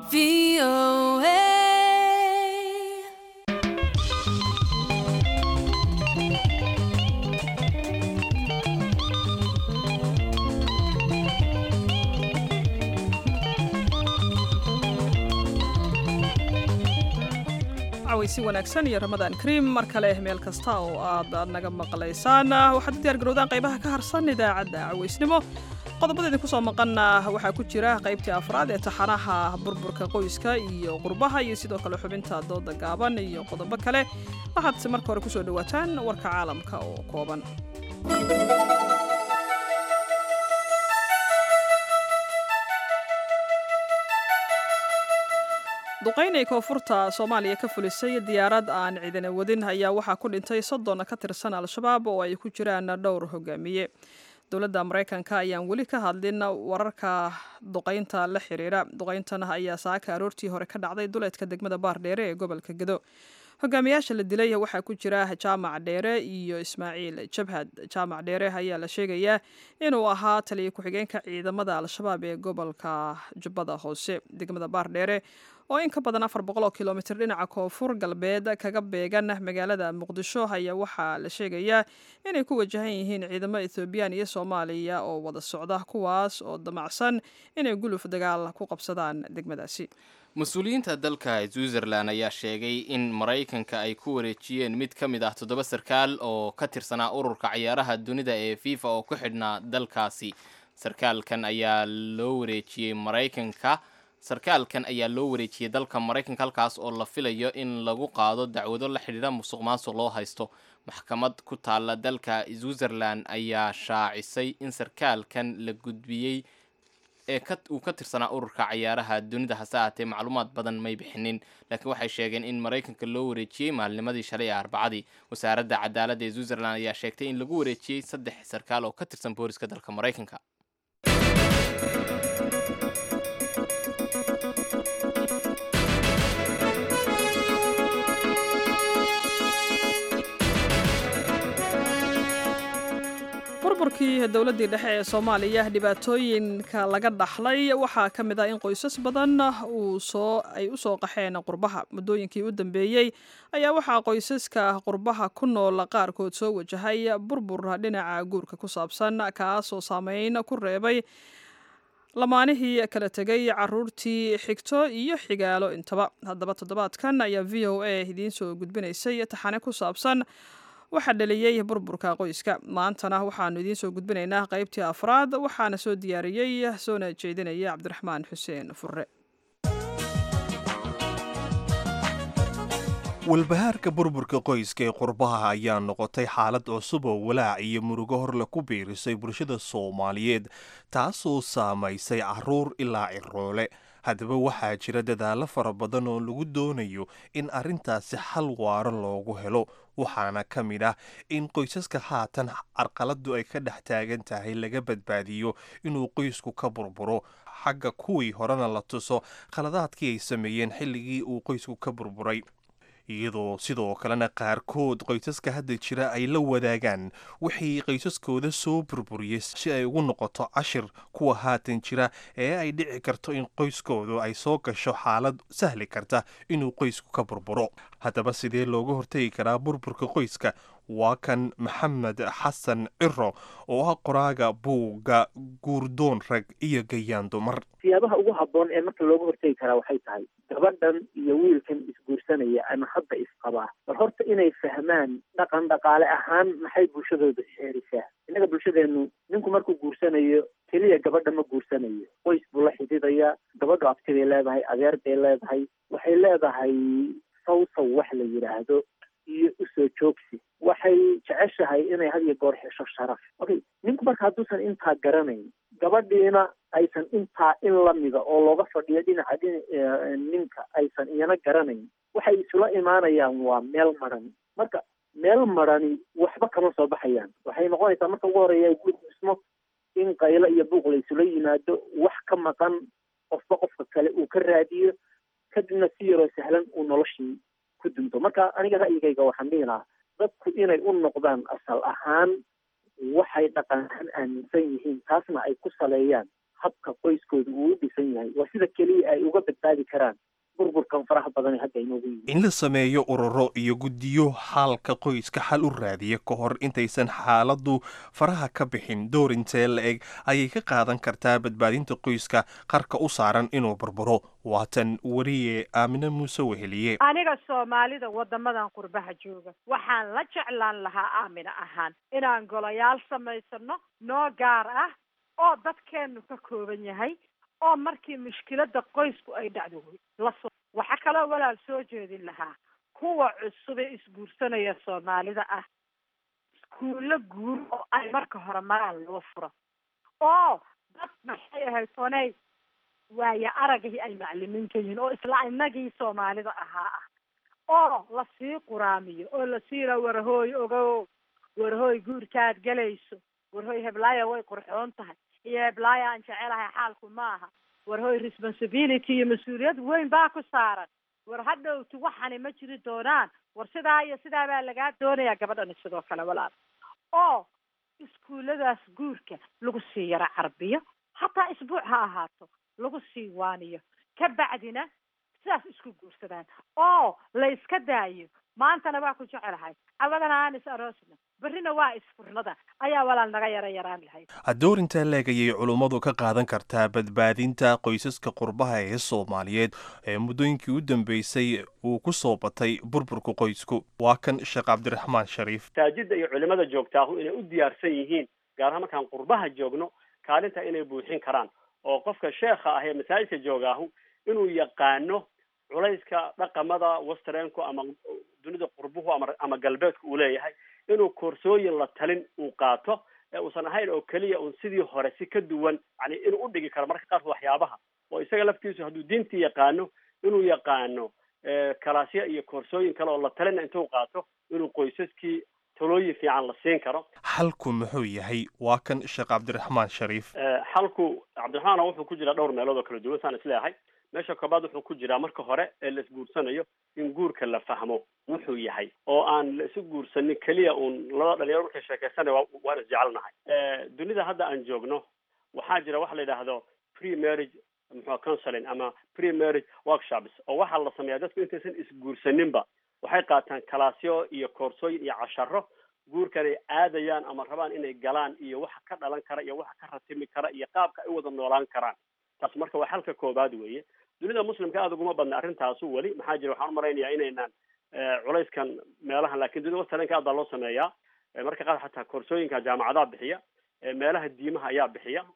si wanaagsan iyo ramadaan kariim mar kale meel kasta oo aad naga maqlaysaan waxaad u diyaar garowdaan qaybaha ka harsan idaacadda cawaysnimo qodobada idinku soo maqanna waxaa ku jira qaybtii afraad ee taxanaha burburka qoyska iyo qurbaha iyo sidoo kale xubinta dooda gaaban iyo qodobo kale waxaadse marka hore kusoo dhawaataan warka caalamka oo kooban duqayn ay koonfurta soomaaliya ka fulisay diyaarad aan ciidana wadin ayaa waxaa ku dhintay soddon ka tirsan al-shabaab oo ay ku jiraan dhowr hogaamiye dowladda maraykanka ayaan weli ka hadlin wararka duqaynta la xiriira duqayntan ayaa saaka aroortii hore ka dhacday duleedka degmada baardheere ee gobolka gedo hogaamiyaasha la dilay waxaa ku jira jaamac dheere iyo ismaaciil jabhad jaamac dheere ayaa la sheegayaa inuu ahaa taliya ku-xigeenka ciidamada al-shabaab ee gobolka jubbada hoose degmada baardheere oo in ka badan afar boqol oo kilomitr dhinaca koonfur galbeed kaga beegan magaalada muqdisho ayaa waxaa la sheegayaa inay ku wajahan yihiin ciidamo ethoobiyan iyo soomaaliya oo wada socda kuwaas oo damacsan inay guluf dagaal ku qabsadaan degmadaasi mas-uuliyiinta dalka switzerland ayaa sheegay in maraykanka ay ku wareejiyeen mid ka mid ah toddoba sarkaal oo ka tirsanaa ururka cayaaraha dunida ee fifa oo ku xidhnaa dalkaasi sarkaalkan ayaa loo wareejiyey maraykanka sarkaalkan ayaa loo wareejiyey dalka maraykanka halkaas oo la filayo in lagu qaado dacwado la xidhiira musuq maasuq loo haysto maxkamad ku taalla dalka switzerland ayaa shaacisay in sarkaalkan la gudbiyey ee uu ka tirsanaa ururka cayaaraha dunida hase ahaatee macluumaad badan may bixinin laakiin waxay sheegeen in maraykanka loo wareejiyey maalnimadii shalay ee arbacadii wasaaradda cadaaladda ee switzerland ayaa sheegtay in lagu wareejiyey saddex sarkaal oo ka tirsan booliska dalka maraykanka burburkii dowladdii dhexe ee soomaaliya dhibaatooyinka laga dhaxlay waxaa ka mid ah in qoysas badan uu soo ay u soo qaxeen qurbaha muddooyinkii u dambeeyey ayaa waxaa qoysaska qurbaha ku nool qaarkood soo wajahay burbur dhinaca guurka ku saabsan kaasoo saameyn ku reebay lamaanihii kala tegay caruurtii xigto iyo xigaalo intaba haddaba toddobaadkan ayaa v o a idiin soo gudbinaysay taxane ku saabsan waxaa dhaliyey burburka qoyska maantana waxaanu idiin soo gudbinaynaa qaybtii afraad waxaana soo diyaariyey soona jeedinaya cabdiraxmaan xuseen furre walbahaarka burburka qoyska ee qurbaha ayaa noqotay xaalad cusub oo walaac iyo murugo horle ku biirisay bulshada soomaaliyeed taasoo saamaysay caruur ilaa ciroole haddaba waxaa jira dadaallo fara badan oo lagu doonayo in arrintaasi xal waaro loogu helo waxaana ka mid ah in qoysaska haatan carqaladdu ay ka dhex taagan tahay laga badbaadiyo inuu qoysku ka burburo xagga kuwii horena la tuso khaladaadkii ay sameeyeen xilligii uu qoysku ka burburay iyadoo sidoo kalena qaarkood qoysaska hadda jira ay la wadaagaan wixii qoysaskooda soo burburiyey si ay ugu noqoto cashir kuwa haatan jira ee ay dhici karto in qoyskoodu ay soo gasho xaalad sahli karta inuu qoysku ka burburo haddaba sidee looga hortegi karaa burburka qoyska waa kan maxamed xasan ciro oo ah qoraaga buugga guurdoon rag iyo gayaan dumar siyaabaha ugu habboon ee marka looga hortegi karaa waxay tahay gabadhan iyo wiilkan isguursanaya ama hadda isqabaa bal horta inay fahmaan dhaqan dhaqaale ahaan maxay bulshadooda xeerisaa innaga bulshadeenu ninku markuu guursanayo keliya gabadha ma guursanayo qoys buu la xidhiidaya gabadhu abti bay leedahay adeer bay leedahay waxay leedahay sawsaw wax la yidhaahdo iyo usoo joogsi waxay jeceshahay inay had iyo goor hesho sharaf okay ninku marka hadduusan intaa garanayn gabadhiina aysan intaa in lamida oo looga fadhiyo dhinaca ninka aysan iyana garanayn waxay isula imaanayaan waa meel maran marka meel marani waxba kama soo baxayaan waxay noqonaysaa marka ugu horeeya guud dhismo in qaylo iyo buuq la isula yimaado wax ka maqan qofba qofka kale uu ka raadiyo kadibna si yaroo sahlan uu noloshii ku dunto marka aniga ra'yigayga waxaan dhihi lahaa dadku inay u noqdaan asal ahaan waxay dhaqan ahaan aaminsan yihiin taasna ay ku saleeyaan habka qoyskooda uu u dhisan yahay waa sida keliya ay uga badbaadi karaan burburkan faraha badan ee hadda inoogu yimid in la sameeyo ururo iyo guddiyo xaalka qoyska xal u raadiya ka hor intaysan xaaladdu faraha ka bixin door intee la eg ayay ka qaadan kartaa badbaadinta qoyska qarka u saaran inuu burburo waatan weriye aamine muuse weheliye aniga soomaalida waddamadan qurbaha jooga waxaan la jeclaan lahaa aamina ahaan inaan golayaal samaysano noo gaar ah oo dadkeennu ka kooban yahay oo markii mushkiladda qoysku ay dhacdo lasoo waxaa kaloo walaal soo jeedin lahaa kuwa cusub ee isguursanaya soomaalida ah iskuullo guur oo ay marka hore maraan loo furo oo dad maxay ahayd onay waayo aragihii ay maclimiinka yihiin oo isla inagii soomaalida ahaa ah oo lasii quraamiyo oo lasii la warhooy ogow warhooy guurkaad gelayso warhooy heblaaya way qurxoon tahay iyo heblaaya aan jecelahay xaalku maaha warhooy responsibility iyo mas-uuliyad weyn baa ku saaran war hadhowti waxani ma jiri doonaan war sidaa iyo sidaa baa lagaa doonayaa gabadhani sidoo kale walaal oo iskuulladaas guurka lagu sii yaro carbiyo hataa isbuuc ha ahaato lagu sii waaniyo ka bacdina sidaas isku guursadaan oo la iska daayo maantana waa ku jecelahay cawadana aan is aroosna berrina waa isfurnada ayaa walaal naga yara yaraan lahayd doorintaa leeg ayay culummadu ka qaadan kartaa badbaadinta qoysaska qurbaha ee soomaaliyeed ee muddooyinkii u dambeysay uu ku soo batay burburka qoysku waa kan sheekh cabdiraxmaan shariif masaajidda iyo culimada joogtaahu inay u diyaarsan yihiin gaar ahaan markaan qurbaha joogno kaalinta inay buuxin karaan oo qofka sheekha ah ee masaajidka joogaahu inuu yaqaano culayska dhaqamada westrenku ama dunida qurbuhu ama ama galbeedku uu leeyahay inuu koorsooyin la talin uu qaato ee uusan ahayn oo keliya un sidii hore si ka duwan yani inuu u dhigi karo marka qaarkood waxyaabaha oo isaga laftiisu hadduu diintii yaqaano inuu yaqaano kalaasya iyo koorsooyin kale oo la talina intuu qaato inuu qoysaskii talooyin fiican la siin karo xalku muxuu yahay waa kan sheekh cabdiraxmaan shariif xalku cabdiraxmaana wuxuu ku jiraa dhowr meelood oo kala duwan saan isleeyahay meesha koobaad wuxuu ku jiraa marka hore ee la isguursanayo in guurka la fahmo wuxuu yahay oo aan la isu guursanin keliya uun labada dhalinyaro markay sheekaysanaya wa waan isjecelnahay dunida hadda aan joogno waxaa jira waxa la yidhaahdo pre marriage muxua counseling ama pre marriage workshops oo waxaa la sameeyaa dadku intaysan isguursaninba waxay qaataan kalaasyo iyo koorsooyin iyo casharo guurkan ay aadayaan ama rabaan inay galaan iyo waxa ka dhalan kara iyo waxa ka ratimi kara iyo qaabka ay u wada noolaan karaan taas marka waa xalka koobaad weeye dunida muslimka aada uguma badna arrintaasu weli maxaa jira waxaan umalaynayaa inaynaan culayskan meelahan lakin dunida westarenka aad baa loo sameeyaa marka qaar xataa koorsooyinka jaamacadaha bixiya meelaha diimaha ayaa bixiya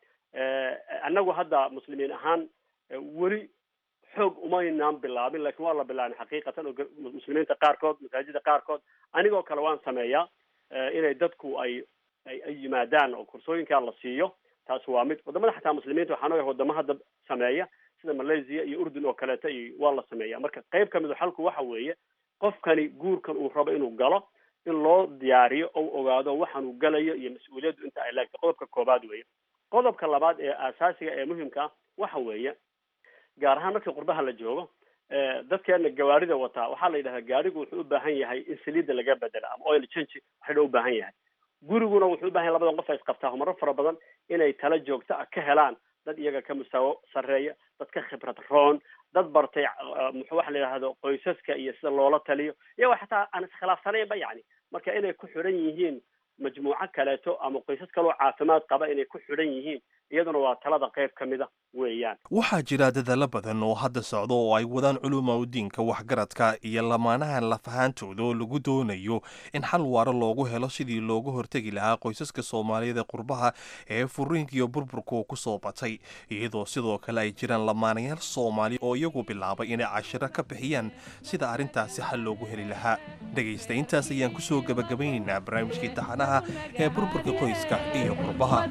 annagu hadda muslimiin ahaan weli xoog umaynaan bilaabin lakin waa la bilaabin xaqiiqatan oo muslimiinta qaarkood masaajida qaarkood anigoo kale waan sameeyaa inay dadku ay ay ay yimaadaan oo koorsooyinkaa la siiyo taas waa mid wadamada xataa muslimiinta waxaan ogahay wadamo hadda sameeya sida malaysia iyo urdun oo kaleeta iyo waa la sameeya marka qayb kamid xalku waxa weeye qofkani guurkan uu rabo inuu galo in loo diyaariyo ou ogaado waxaan uu galayo iyo mas-uuliyaddu inta ay leegtay qodobka koobaad weeye qodobka labaad ee aasaasiga ee muhimka ah waxa weeye gaar ahaan markii qurbaha la joogo dadkeena gawaarida wataa waxaa la yidhahdaa gaarigu wuxuu u baahan yahay in saliidda laga bedela ama oil change waxayna u baahan yahay guriguna wuxuu u bahan yahay labadan qof ay isqabtaa marar fara badan inay tala joogto ah ka helaan dad iyaga ka mustaawo sarreeya dad ka khibrad roon dad bartay muxuu waxa la yidhahdo qoysaska iyo sida loola taliyo iyagoo xataa aan iskhilaafsanaynba yacni marka inay ku xidhan yihiin majmuuco kaleeto ama qoysas kaloo caafimaad qaba inay ku xidhan yihiin iyaduna waa talada qayb ka mid a weeyaan waxaa jira dadaalo badan oo hadda socda oo ay wadaan culuma udiinka waxgaradka iyo lamaanahan lafahaantooda oo lagu doonayo in xal waaro loogu helo sidii looga hortegi lahaa qoysaska soomaaliyeed ee qurbaha ee furiinka iyo burburku ku soo batay iyadoo sidoo kale ay jiraan lamaanayaal soomaali oo iyagu bilaabay inay cashiro ka bixiyaan sida arrintaasi xal loogu heli lahaa dhegaysta intaas ayaan kusoo gebagabaynaynaa barnaamijkii taxanaha ee burburka qoyska iyo qurbaha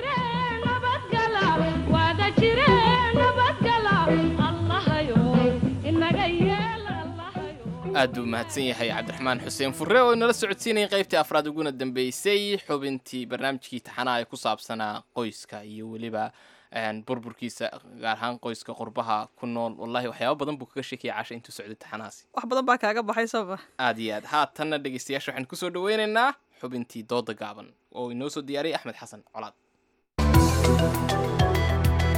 aad buu mahadsan yahay cabdiraxmaan xuseen furre oo inala socodsiinayay qaybtii afraad uguna dambeysay xubintii barnaamijkii taxanaha ee ku saabsanaa qoyska iyo weliba burburkiisa gaar ahaan qoyska qurbaha ku nool wallahi waxyaaba badan buu kaga sheekaya casha intuu socday taxanahaasi wax badan baa kaaga baxay sooma aad iyo aad haatanna dhegeystayaasha waxaan kusoo dhaweynaynaa xubintii dooda gaaban oo inoo soo diyaariyay axmed xasan colaad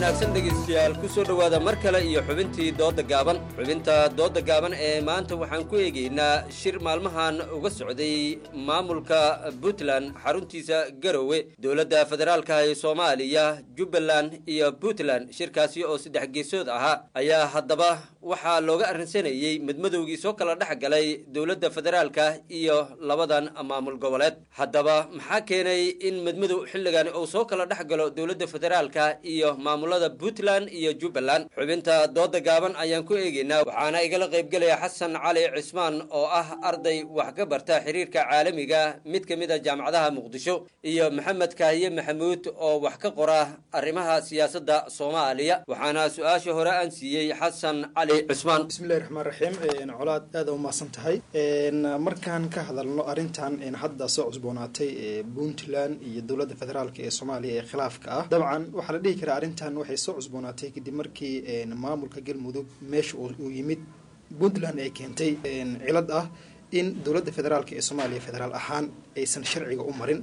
wanaagsan dhegaystayaal ku soo dhowaada mar kale iyo xubintii doodda gaaban xubinta doodda gaaban ee maanta waxaan ku eegaynaa shir maalmahan uga socday maamulka puntland xaruntiisa garowe dowladda federaalka ee soomaaliya jubbaland iyo puntland shirkaasi oo saddex geesood ahaa ayaa haddaba waxaa looga arrinsanayey madmadowgii soo kala dhex galay dowladda federaalka iyo labadan maamul goboleed haddaba maxaa keenay in madmadow xilligan uu soo kala dhex galo dowladda federaalka iyo maamulada puntland iyo jubbaland xubinta dooda gaaban ayaan ku eegaynaa waxaana igala qaybgelaya xasan cali cismaan oo ah arday wax ka barta xiriirka caalamiga mid ka mid a jaamacadaha muqdisho iyo maxamed kaahiye maxamuud oo wax ka qora arrimaha siyaasadda soomaaliya waxaana su-aasha hore aan siiyey xasan cali cismaan bismillahi raxmaan raxiim colaad aada u mahadsan tahay markaan ka hadalno arrintan hadda soo cusboonaatay ee puntland iyo dowladda federaalk ee soomaaliya ee khilaafka ah dabcan waxaa la dhihi karaa arrintan waxay soo cusboonaatay kadib markii maamulka galmudug meesha uu yimid puntland ay keentay cilad ah in dowladda federaalk ee soomaaliya federaal ahaan aysan sharciga u marin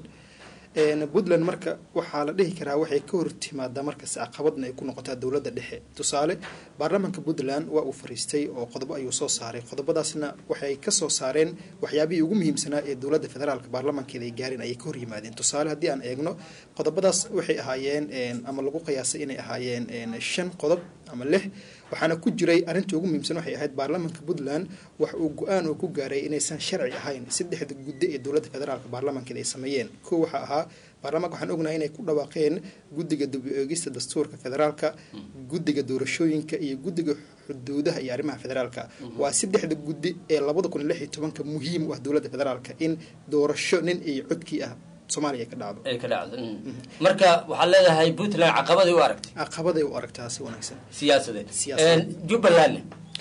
puntland marka waxaa la dhihi karaa waxay ka hortimaadaa markas caqabadna ay ku noqotaa dowladda dhexe tusaale baarlamaanka puntland waa uu fariistay oo qodobo ayuu soo saaray qodobadaasna waxay kasoo saareen waxyaabihii ugu muhiimsanaa ee dowladda federaalka baarlamaankeeda ay gaareen ayay ka hor yimaadeen tusaale haddii aan eegno qodobadaas waxay ahaayeen ama lagu qiyaasay inay ahaayeen shan qodob ama lix waxaana ku jiray arrintii ugu muhiimsan waxay ahayd baarlamaanka puntland wax uu go-aan oo ku gaaray inaysan sharci ahayn saddexda guddo ee dowladda federaalka baarlamaankeeda ay sameeyeen kow waxaa ahaa baarlamaanka waxaan ognahay inay ku dhawaaqeen guddiga dib u eegista dastuurka federaalka guddiga doorashooyinka iyo guddiga xuduudaha iyo arrimaha federaalka waa saddexda guddi ee labada kun iyo lix iyo tobanka muhiim u ah dowladda federaalka in doorasho nin iyo codkii ah soomaaliya ka dhacdo ay ka dhacdo marka waxaad leedahay puntland caqabaday u aragtay caqabaday u aragtaa si wanaagsan siyaasadeed Siyaasadeed. jubbalandna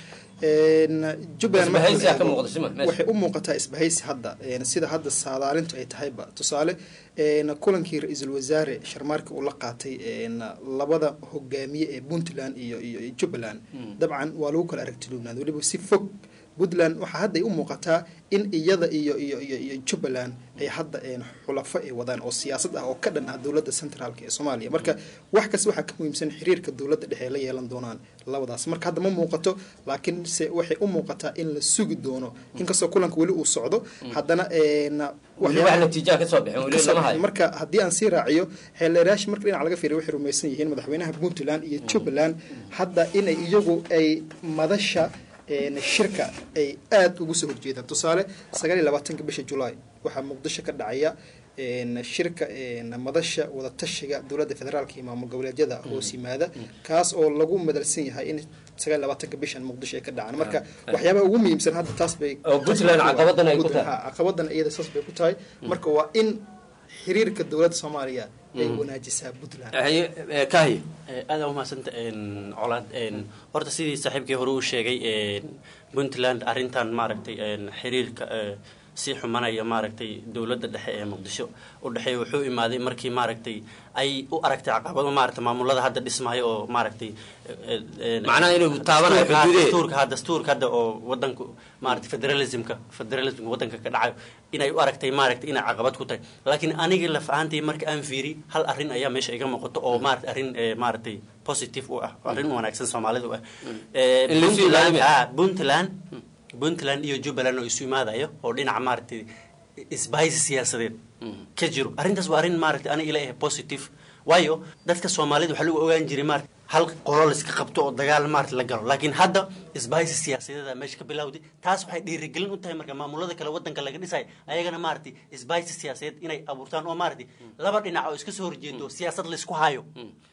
jubbaland marka la Isbahaysi aa ka eego, muuqda, sima, meesha. waxay u muuqataa isbahaysi hadda een, sida hadda saadaalintu ay tahayba tusaale een, kulankii ra-iisul wasaare sharmaarka uu la qaatay een, labada hogaamiye ee puntland iyo iyo iyo jubbaland dabcan waa lagu kala aragtiloobnaad weliba si fog puntland waxaa hadda ay u muuqataa in iyada iyo iyo iyo iyo jubbaland ay hadda een, xulafo ay wadaan oo siyaasad ah oo ka dhan ah dowladda centraalka ee soomaaliya marka wax kasta waxaa ka muhiimsan xiriirka dowladda dhexe ay la yeelan doonaan labadaas marka hadda ma muuqato laakiin se waxay u muuqataa in la sugi doono inkastoo kulanka weli uu socdo haddana een, Weli wax natiijaa ka soo bixin, weli kasoo lama hayo. bixin. marka haddii aan sii raaciyo xeelerayaasha marka dhinac laga fiiriyo waxay rumaysan yihiin madaxweynaha puntland iyo jubbaland hadda inay iyagu ay madasha een, shirka ay aada ugu soo horjeedaan tusaale sagaal iyo labaatanka bisha julaay waxaa muqdisho ka dhacaya een, shirka een, madasha wadatashiga dowladda federaalka iyo maamul goboleedyada hoos yimaada kaas oo lagu madalsan yahay in sagaal iyo labaatanka bishan muqdisho ay ka dhacaan marka Ah. waxyaabaha ugu muhiimsan hadda taas bay Oo Puntland caqabadan ay ku Puntland, tahay. ha, caqabadan iyada saas bay ku tahay marka waa in xiriirka dowladda soomaaliya ay Mm. wanaajisaa puntland kahiy aada umahadsanta colaad een, horta sidii saaxiibkii hore uu sheegay een, puntland arrintan maaragtay een, xiriirka ee, sii xumanaya maaragtay dowladda dhexe ee muqdisho u dhexeeya wuxuu imaaday markii maaragtay ay u aragtay caqabado maaragtay maamulada hadda dhismaya oo maaragtay ee, een, Macnaha inuu taabanayo dastuurka- xuduudeed. dastuurka ha dastuurka hadda oo wadanku maaragtay federalismka federalismka wadanka ka dhacayo inay u aragtay maaragtay inay caqabad ku tahay laakiin aniga laf ahaantay marka aan fiiri hal arrin ayaa meesha iga muuqato oo maaragtay arrin ee, maaragtay positive u ah arrin wanaagsan soomaalida u ah Ee, In la isu Puntland- ilaaliyo. ah, puntland puntland iyo jubbaland oo isu imaadayo oo dhinaca maaragtay isbahaysi siyaasadeed ka jiro arrintaas waa arrin maaragtay aniga ila ah positive waayo dadka soomaalida waxaa lagu ogaan jiray maarata hal qolo la iska qabto oo dagaal maarata la galo laakiin hadda isbahaysi siyaasadeeda meesha ka bilowday taas waxay dhiirigelin u tahay marka maamulada kale wadanka laga dhisayo ayagana maaragtay isbahaysi siyaasadeed inay abuurtaan oo maaragtay laba dhinac oo iska soo horjeedo siyaasad la isku hayo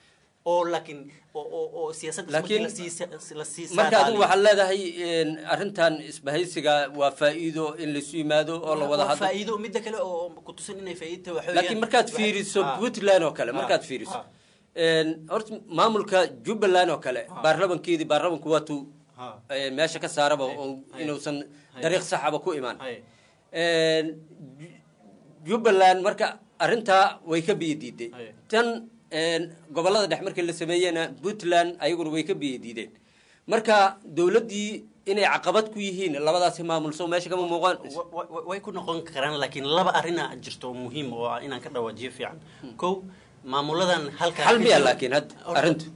oo laakiin oo oo oo siyaasad Laakiin- la sii marka adigu waxaad leedahay een, arrintan isbahaysiga waa faa'iido in laisu yimaado oo la wada waa hadlo faa'iido midda kale oo ku tusan inay faa'iido waxa laakiin markaad fiiriso puntland oo kale markaad fiiriso een, horta maamulka jubbaland oo kale baarlamankeedii baarlamanku waatuu een, meesha ka saaraba oo inuusan dariiq saxaba ku imaan Een, Ju- jubbaland marka arrintaa way ka biyo diiday tan een, gobollada dhex markii la sameeyena puntland ayaguna way ka biyo diideen marka dowladdii inay caqabad ku yihiin labadaasi maamul soo meesha kama muuqaan Wa- wa- way ku noqon karaan laakiin laba arina jirto oo muhiim oo ah inaan ka dhawaajiyo fiican kow maamuladan halka Hal miya laakiin hadda arrintu?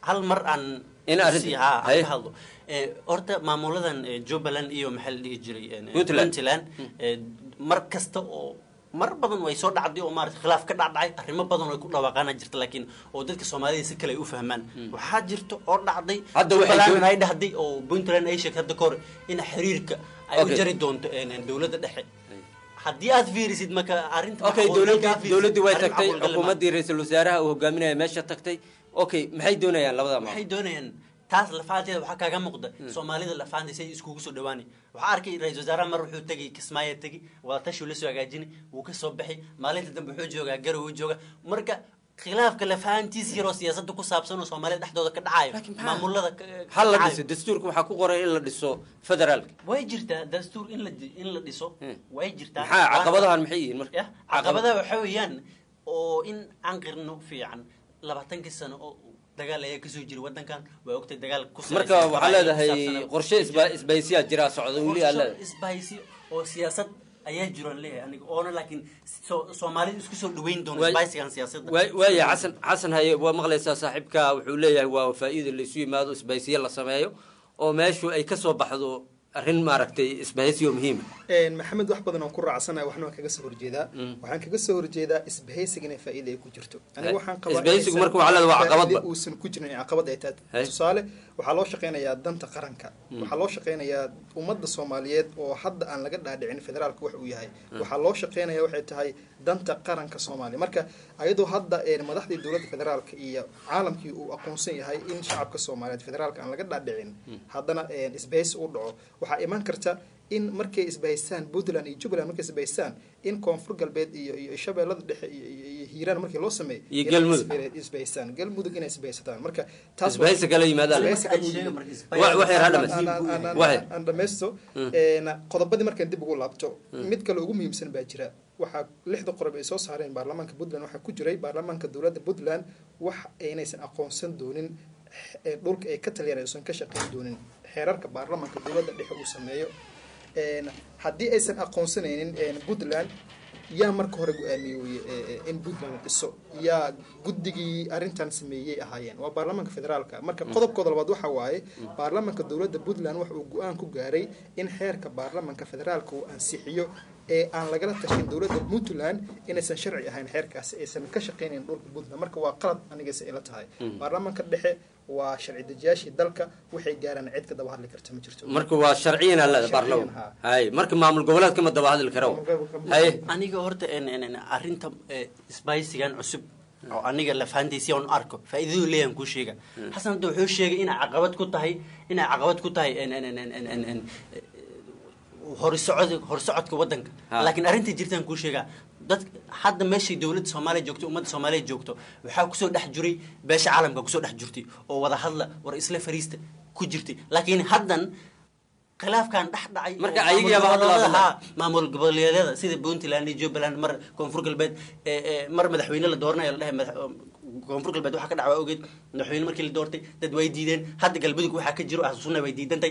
hal mar aan In arrinta- si- haa, aan haye. ka hadlo Eh, horta maamuladan eh, jubbaland iyo maxaa la dhihi jiray eh, Puntland. puntland eh, mar kasta oo mar badan way soo dhacday oo maarata khilaaf ka dhacdhacay arrimo badan oo ay ku dhawaaqaana jirta laakiin oo dadka soomaalida si kale ay u fahmaan waxaa jirta oo dhacday Hadda waxay jubbaland joog- ay dhahday oo puntland ay sheegtay hadda kahor in xiriirka ay u Okay. jari doonto eh, eh, dowladda dhexe haddii aad fiirisid marka arrinta okay macquul- dowladii markaa fiirisid, dowladdii way arrin tagtay macquul gal ma- xukuumaddii ra-iisul wasaaraha uu hogaaminaya meesha tagtay okay maxay doonayaan labada maamul waxay doonayaan taas lafaanteeda waxaa kaaga muuqda soomaalida lafaanteeda say iskugu soo dhawaanay waxaa arkay ra-isul wasaaraha mar wuxuu tegay kismaayo tegi wadatashu la soo hagaajinay wuu ka soo baxay maalinta dambe wuxuu joogaa garow uu jooga marka khilaafka lafahantiis yaroo siyaasadda ku saabsan oo soomaalida dhexdooda ka dhacayo maamulada ka- ka hal la dhacayo. dhiso dastuurka waxaa ku qoran in la dhiso federaalka way jirtaa dastuur in la in la dhiso way jirtaa maxaa caqabadahan maxay yihiin marka Ya, caqabadaha waxa weeyaan oo in aan qirno fiican labaatankii sano oo dagaal ayaa kasoo jira wadankan waa ogtay dagaal ku salaysan marka waxaa qabaa'il leedahay ku saabsan- qorshe isba- isbaysiyaa jiraa socda weli aa qorshe leedahay isbahaysi oo siyaasad ayaa jiraan leeyahay aniga oona laakiin so- soomaalida isku soo dhaweyn doono Waay- isbahaysigan siyaasadda waay- waaya xasan xasan haye waa maqlaysaa saaxiibka wuxuu leeyahay waa faa'iida la isu yimaado isbaysiye la sameeyo oo meeshu ay ka soo baxdo arrin maaragtay isbahaysiyo muhiima maxamed wax badan oo ku raacsanahay waxna waan kaga soo horjeedaa waxaan kaga soo horjeedaa isbahaysiga inay faa'iida ay ku jirto aniga waxaan qabaa Isbahaysigu inaysan marka waxaa leedahay waa faa'iido caqabadba. uusan ku jirin ee caqabad ay tahay Hay. tusaale waxaa loo shaqaynayaa danta qaranka waxaa loo shaqaynayaa ummadda soomaaliyeed oo hadda aan laga dhaadhicin federaalka wax uu yahay waxaa loo shaqaynaya waxay tahay danta qaranka soomaaliya marka ayadoo hadda een, madaxdii dowladda federaalka iyo caalamkii uu aqoonsan yahay in shacabka soomaaliyeed federaalka aan laga dhaadhicin haddana een, isbahaysi u dhaco waxaa iman karta in markay isbahaystaan puntland iyo jubbaland markay isbahaystaan in koonfur galbeed iyo iyo shabeellada dhexe iyo iyo- iyo hiiraan markii loo sameeyo Iyo inay Galmudug. isbe- isbahaystaan galmudug inay isbahaysataan marka taas waa- Isbahaysi kala yimaadaan. Isbahaysi kala Wax- yimaadaan. wax yar ha Aan- dhamaysto. aan- aan- aan- Wax yar. aan dhamaysto een, qodobadii markaan dib ugu laabto mid kale ugu muhiimsan baa jira waxaa lixda qodob ay soo saareen baarlamaanka puntland waxaa ku jiray baarlamaanka dowladda puntland wax aynaysan aqoonsan doonin eh, dhulka ay ka taliyaan aysan ka shaqayn doonin xeerarka baarlamaanka dowladda dhexe uu sameeyo Een, haddii aysan aqoonsanaynin een, puntland yaa marka hore go-aamiyey weye eh, eh, in puntland la dhiso yaa guddigii arrintan sameeyey ahaayeen waa baarlamaanka federaalka marka qodobkooda labaad waxa waaye baarlamaanka dowladda puntland waxa uu go-aan ku gaaray in xeerka baarlamaanka federaalka uu ansixiyo ee aan lagala tashin dowladda puntland inaysan sharci ahayn xeerkaasi aysan ka shaqaynayn dhulka puntland marka waa qalad anigaysa ila tahay Mm. baarlamaanka dhexe waa sharci dejiyaashii dalka waxay gaaraan cid ka daba hadli karta ma jirto marka waa sharciyan aa leedahay Sharciyan, baarlama haa. hay marka maamul goboleedka ma daba hadli karo haye aniga horta en- en- en, arrinta eh, isbahaysigan cusub oo aniga lafahantiisi aan u arko faa'iidadu leeyahan kuu sheega xasan hadda wuxuu sheegay inay caqabad ku tahay inay caqabad ku tahay en- en- en- en- en- en- en, eh, horisocod horisocodka wadanka Ha. laakiin arrinta jirtaan kuu sheegaa dad hadda meeshay dowladda soomaaliya joogto ummadda soomaaliya joogto waxaa kusoo dhex jiray beesha caalamka kusoo dhex jirtay oo wada hadla war isla fariista ku jirtay laakiin haddan khilaafkan dhex dhacay Marka oo ayaga yaaba hadda maamul waa goboleedaha- haa, maamul goboleedyada sida puntland iyo jubbaland mar koonfur galbeed ee, ee, mar madaxweyne la dooranayo la dhahay madax- koonfur galbeed waxaa ka dhacwa ogeed madaxweyne markii la doortay dad way diideen hadda galmudug waxaa ka jiro ahsunna way diidantay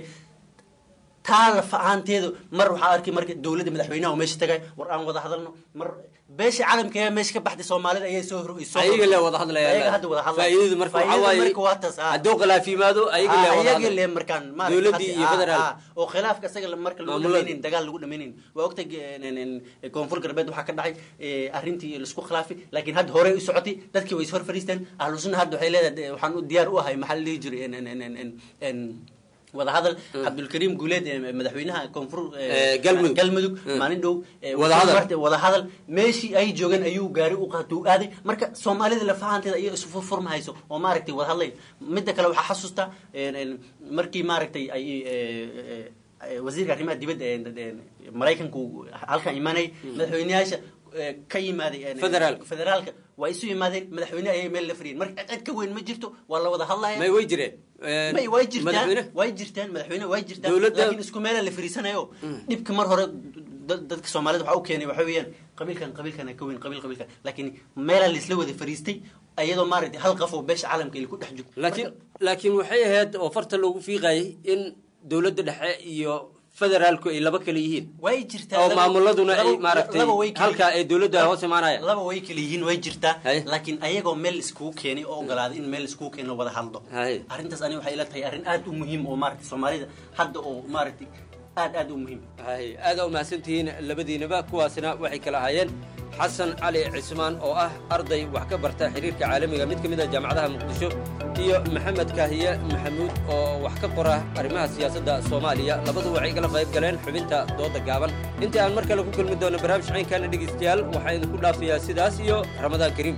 taa lafa ahaanteedu mar waxaa arkay marka dowladda madaxweynaha oo meesha tagay war aan wada hadalno mar beesha caalamka ayaa meesha ka baxday soomaalida ayay soo hor soo- ayaga le wada hadlaya ayaga hadda wada hadlaya faa'iidadu marka waxaa Faa'iidada waaye marka waa taas, ah. hadduu khilaaf yimaado ayaga le Ah, wada ayaga hadlaya le markaan maaragtay dowladdii hadda- iyo ah, federaal ah, oo khilaafka isaga la- marka lagu Maamulada. dhamaynayn dagaal lagu dhamaynayn waa ogtay en- en- en, koonfur galbeed waxaa ka dhacay eh, arrintii laisku khilaafay laakiin hadda horey u socotay dadkii way is hor fariisteen ahlu sunna hadda waxay leedahay waxaan u diyaar u ahay maxaa la dhihi jiray en- en- en- en- en- en wadahadal cabdulkariim guuleed ee madaxweynaha koonfur eh, Eh, Galmudug. galmudug Mm. maalin dhow eh, Wadahadal. wuxuu wadahadal meeshii ay joogeen ayuu gaari u qaatay u aaday marka soomaalida lafahanteeda ayay isu furfurmahayso oo maaragtay wadahadlay midda kale waxaa xasuusta en- en, markii maaragtay ay eh, eh, wasiirka arrimaha dibadda ee ee, maraykanku halkan imaanay madaxweyneyaasha eh, ka yimaaday en- Federaalka. federaalka waa isu yimaadeen madaxweyne ayay meel la fadhiyeen marka cid cid ka weyn ma jirto waa la wada hadlaya may way jireen may way jirtaan madaxweyne way jirtaan madaxweyne way jirtaan Dowladda- laakiin isku meela la fariisanayo dhibka mar hore dad- dadka soomaalida waxa u keenay waxa weeyaan qabiilkan qabiilkan ka weyn qabiil qabiilkan laakiin meelaa laisla wada fariistay iyadoo maaragtay hal qof oo beesha caalamka ay ku dhex jirto laakiin laakiin waxay ahayd oo farta loogu fiiqayay in dowladda dhexe iyo federaalku ay laba kale yihiin way jirtaa oo laba- maamuladuna ay laba- maaragtay laba way kala- halka ay dowladdu ay hoos imaanayaan laba way kala yihiin way jirtaa laakiin ayagoo meel iskugu keenay oo ogolaaday in meel iskugu keeno wada hadlo arrintaas aniga waxay ila tahay arrin aad u muhiim oo maaragtay soomaalida hadda oo maaragtay aad aad u muhiim hay aada u mahadsantihiin labadiinaba kuwaasina waxay kala ahaayeen xasan cali cismaan oo ah arday wax ka barta xiriirka caalamiga mid ka mid a jaamacadaha muqdisho iyo maxamed kaahiye maxamuud oo wax ka qora arrimaha siyaasadda soomaaliya labadu waxay igala qayb galeen xubinta dooda gaaban intii aan mar kale ku kulmi doono barnaamij caynkaana dhegaystayaal waxaa idinku dhaafayaa sidaas iyo ramadaan kariim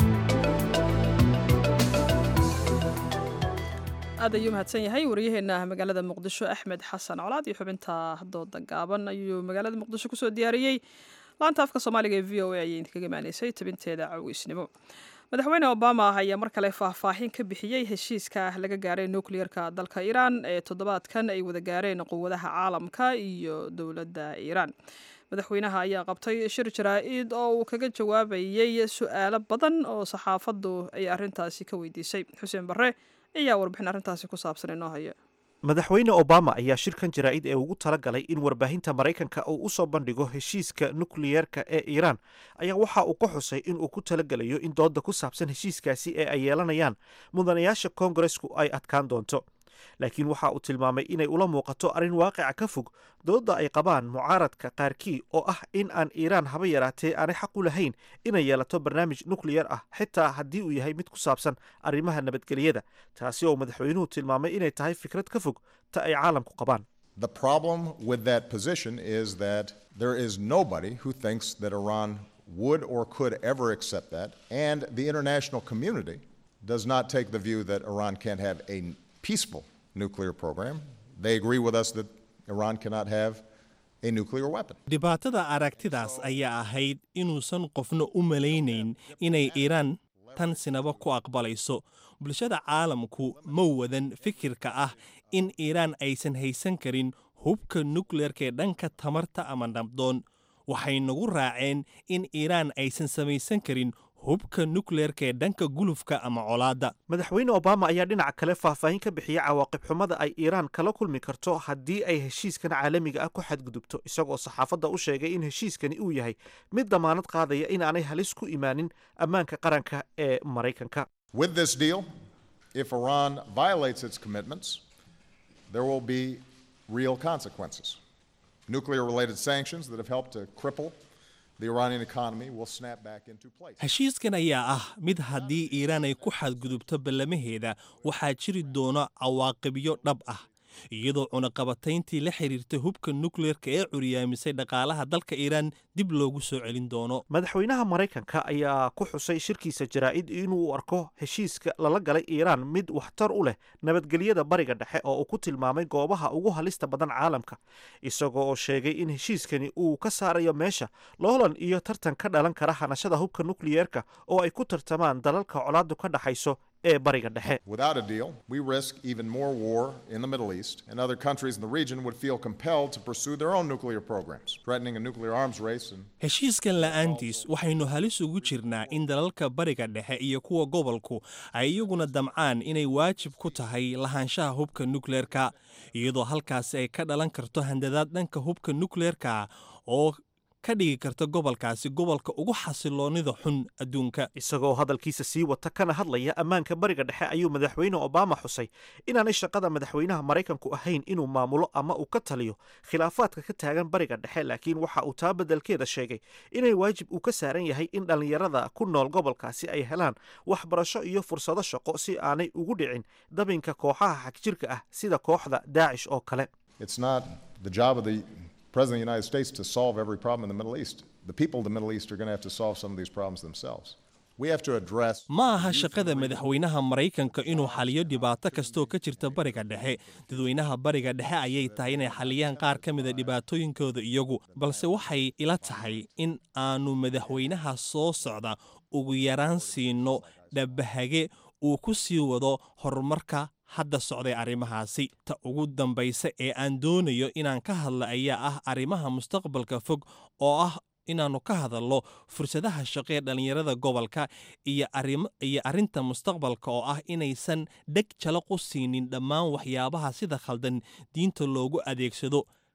aad ayuu mahadsan yahay waryaheena magaalada muqdisho axmed xasan colaad iyo xubinta dooda gaaban ayuu magaalada muqdisho kusoo diyaariyey laanta afka soomaaliga ee v o a ayay idinkaga imaaneysay tabinteeda cawiisnimo madaxweyne obama ayaa mar kale faahfaahin ka bixiyey heshiiska laga gaaray nukliyerka dalka iiraan ee toddobaadkan ay wada gaareen quwadaha caalamka iyo dowladda iiraan madaxweynaha ayaa qabtay shir jaraa-id oo uu kaga jawaabayey su-aalo badan oo saxaafaddu ay arrintaasi ka weydiisay xuseen barre ayaa warbixin arrintaasi ku saabsan inoo haya madaxweyne obama ayaa shirkan jaraa'id ee ugu tala galay in warbaahinta maraykanka uu u soo bandhigo heshiiska nukliyeerka ee iiraan ayaa waxa uu ka xusay in uu ku talagelayo in dooda ku saabsan heshiiskaasi ee ay yeelanayaan mudanayaasha koongaresku ay adkaan doonto laakiin waxa uu tilmaamay inay ula muuqato arrin waaqica ka fog dooda ay qabaan mucaaradka qaarkii oo ah in aan iiraan haba yaraatee aanay xaq u lahayn inay yeelato barnaamij nukliyar ah xitaa haddii uu yahay mid ku saabsan arrimaha nabadgelyada taasi oo madaxweynuhu tilmaamay inay tahay fikrad ka fog ta ay caalamku qabaan The problem with that position is that there is nobody who thinks that Iran would or could ever accept that, and the international community does not take the view that Iran can't have a peaceful nuclear program. They agree with us that Iran cannot have a nuclear weapon. dhibaatada aragtidaas ayaa ahayd inuusan qofna u malaynayn inay iiraan tan sinaba ku aqbalayso bulshada caalamku ma wadan fikirka ah in iiraan aysan haysan karin hubka nukleerka ee dhanka tamarta ama nabdoon waxay nagu raaceen in iiraan aysan samaysan karin hubka nukleerka ee dhanka gulufka ama colaadda madaxweyne obama ayaa dhinaca kale faahfaahin ka bixiyey cawaaqib xumada ay iiraan kala kulmi karto haddii ay heshiiskan caalamiga ah ku xadgudubto isagoo saxaafadda u sheegay in heshiiskani uu yahay mid damaanad qaadaya inaanay halis ku imaanin ammaanka qaranka ee maraykanka With this deal, if Iran violates its commitments, there will be real consequences. Nuclear related sanctions that have helped to cripple the Iranian economy will snap back into place. heshiiskan ayaa ah mid haddii iiraan ay ku xadgudubto ballamaheeda waxaa jiri doona cawaaqibyo dhab ah iyadoo cunaqabatayntii la xiriirtay hubka nukleerka ee curyaamisay dhaqaalaha dalka iiraan dib loogu soo celin doono madaxweynaha maraykanka ayaa ku xusay shirkiisa jaraa'id inuu arko heshiiska lala galay iiraan mid waxtar u leh nabadgelyada bariga dhexe oo uu ku tilmaamay goobaha ugu halista badan caalamka isagoo oo sheegay in heshiiskani uu ka saarayo meesha loolan iyo tartan ka dhalan kara hanashada hubka nukliyeerka oo ay ku tartamaan dalalka colaadu ka dhaxayso ee bariga dhexe Without a deal, we risk even more war in the Middle East, and other countries in the region would feel compelled to pursue their own nuclear programs, threatening a nuclear arms race and heshiiskan la'aantiis waxaynu halis ugu jirnaa in dalalka bariga dhexe iyo kuwa gobolku ay iyaguna damcaan inay waajib ku tahay lahaanshaha hubka nukleerka iyadoo halkaasi ay ka dhalan karto handadaad dhanka hubka nukleerka oo ka dhigi karta gobolkaasi gobolka ugu xasiloonida xun adduunka isagoo hadalkiisa sii wata kana hadlaya ammaanka bariga dhexe ayuu madaxweyne obama xusay inaanay shaqada madaxweynaha maraykanku ahayn inuu maamulo ama uu ka taliyo khilaafaadka ka taagan bariga dhexe laakiin waxa uu taa beddelkeeda sheegay inay waajib uu ka saaran yahay in dhallinyarada ku nool gobolkaasi ay helaan waxbarasho iyo fursado shaqo si aanay ugu dhicin dabinka kooxaha xagjirka ah sida kooxda daacish oo kale it's not the job of the President of the United States to solve every problem in the Middle East. The people of the Middle East are going to have to solve some of these problems themselves. We have to address ma aha shaqada madaxweynaha maraykanka inuu xaliyo dhibaato kastooo ka jirta bariga dhexe dadweynaha bariga dhexe ayay tahay inay xaliyaan qaar ka mida dhibaatooyinkooda iyagu balse waxay ila tahay in aanu madaxweynaha soo socda ugu yaraan siino dhabbahage uu ku sii wado horumarka hadda socday arrimahaasi ta ugu dambaysa ee aan doonayo inaan ka hadla ayaa ah arrimaha mustaqbalka fog oo ah inaannu ka hadalno fursadaha shaqo ee dhallinyarada gobolka iyo arrinta mustaqbalka oo ah inaysan dheg jalaq u siinin dhammaan waxyaabaha sida khaldan diinta loogu adeegsado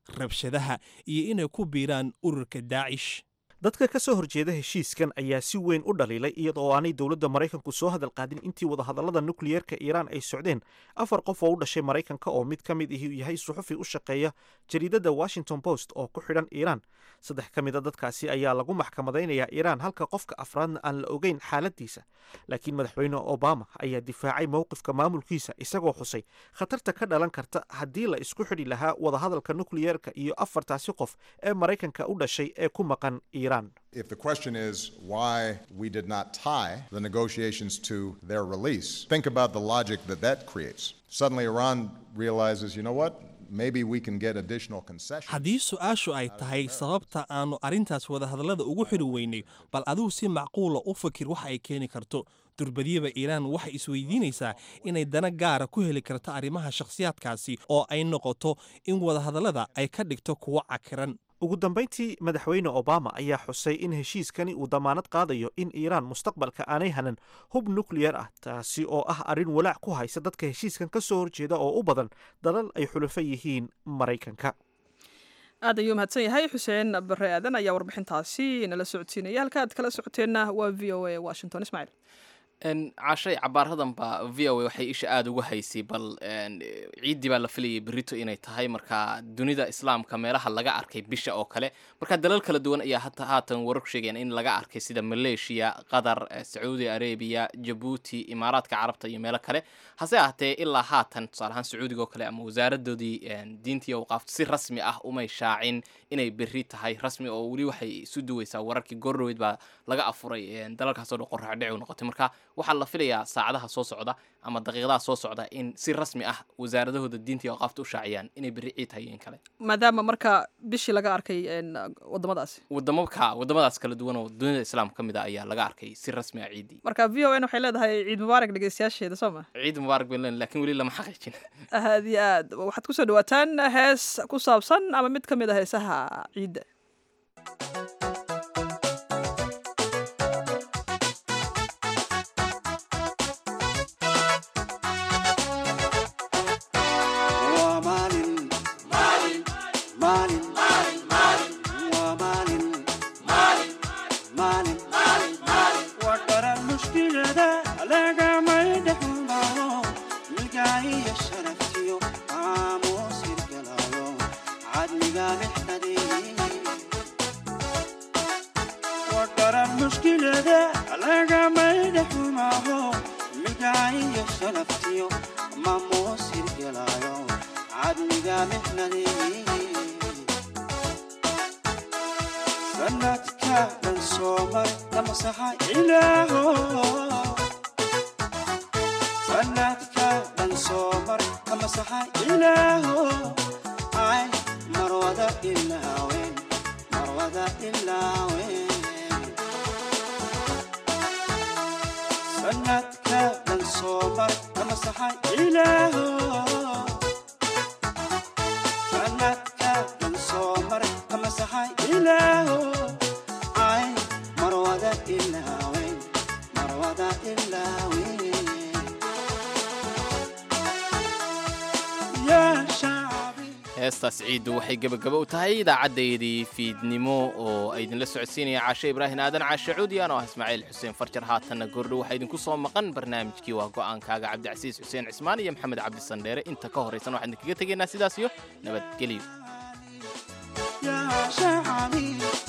rabshadaha iyo inay ku biiraan ururka daacish dadka ka soo horjeeda heshiiskan ayaa si weyn u dhaliilay iyadoo aanay dowladda maraykanku soo hadal qaadin intii wadahadallada nukliyeerka iiraan ay socdeen afar qof oo u dhashay maraykanka oo mid ka mid ihi yahay suxufi u shaqeeya jariidadda washington post oo ku xidhan iiraan saddex ka mid a dadkaasi ayaa lagu maxkamadaynayaa iiraan halka qofka afraadna aan la ogeyn xaaladiisa laakiin madaxweyne obama ayaa difaacay mowqifka maamulkiisa isagoo xusay khatarta ka dhalan karta haddii la isku xidhi lahaa wadahadalka nukliyeerka iyo afartaasi qof ee maraykanka u dhashay ee ku maqan iiraan If the question is why we did not tie the negotiations to their release, think about the logic that that creates. Suddenly, Iran realizes, you know what? Maybe we can get additional concessions. haddii su-aashu ay tahay sababta aanu arrintaas wadahadallada ugu xidhi weynay bal adigu si macquula u fakir waxa ay keeni karto durbadiyaba iiraan waxay isweydiinaysaa inay dana gaara ku heli karto arrimaha shakhsiyaadkaasi oo ay noqoto in wadahadallada ay ka dhigto kuwo cakiran ugu dambayntii madaxweyne obama ayaa xusay in heshiiskani uu damaanad qaadayo in iiraan mustaqbalka aanay hanan hub nukliyar ah taasi oo ah arrin walaac ku haysa dadka heshiiskan ka soo horjeeda oo u badan dalal ay xulafo yihiin maraykanka aad ayuu mahadsan yahay xuseen bare aadan ayaa warbixintaasi nala socodsiinaya halka aad kala socoteenna waa v o a washington ismaaciil cashay cabaaradan baa v o a waxay isha aada uga haysay bal ciiddii baa la filayay berito inay tahay marka dunida islaamka meelaha laga arkay bisha oo kale marka dalal kala duwan ayaa hata haatan wararku sheegayaan in laga arkay sida maleeshiya qatar sacuudi arabiya jabuuti imaaraadka carabta iyo meelo kale hase ahatee ilaa haatan tusaale ahaan sacuudiga oo kale ama wasaaradoodii diintii awqaafta si rasmi ah umay shaacin inay berri tahay rasmi oo weli waxay isu duweysaa wararkii goordhoweyd baa laga afuray dalalkaasoo dhan qorraxdhici u noqotay marka waxaa la filayaa saacadaha soo socda ama daqiiqadaha soo socda in si rasmi ah wasaaradahooda diinta iyo awqaafta u shaaciyaan inay berri ciid tahay iyo in kale maadaama marka bishii laga arkay wadamadaasi wadamaka wadamadaas kala duwan oo dunida islaamka ka mid a ayaa laga arkay si rasmi ah ciiddii marka v o n waxay leedahay ciid mubaarak dhegeystayaasheeda soo ma ciid mubaarak bay leen lakin weli lama xaqiijin aad iyo aad waxaad kusoo dhawaataan hees ku saabsan ama mid ka mid a heesaha ciidda heestaas ciiddu waxay gebagaba u tahay idaacadeydii fiidnimo oo ay idinla socodsiinaya caashe ibraahim aadan caashe cuudiyan oo ah ismaaciil xuseen farjar haatanna goordho waxaa idinku soo maqan barnaamijkii waa go'aankaaga cabdicasiis xuseen cismaan iyo maxamed cabdi sandheere inta ka horraysan waxaan idinkaga tegaynaa sidaas iyo nabadgelyo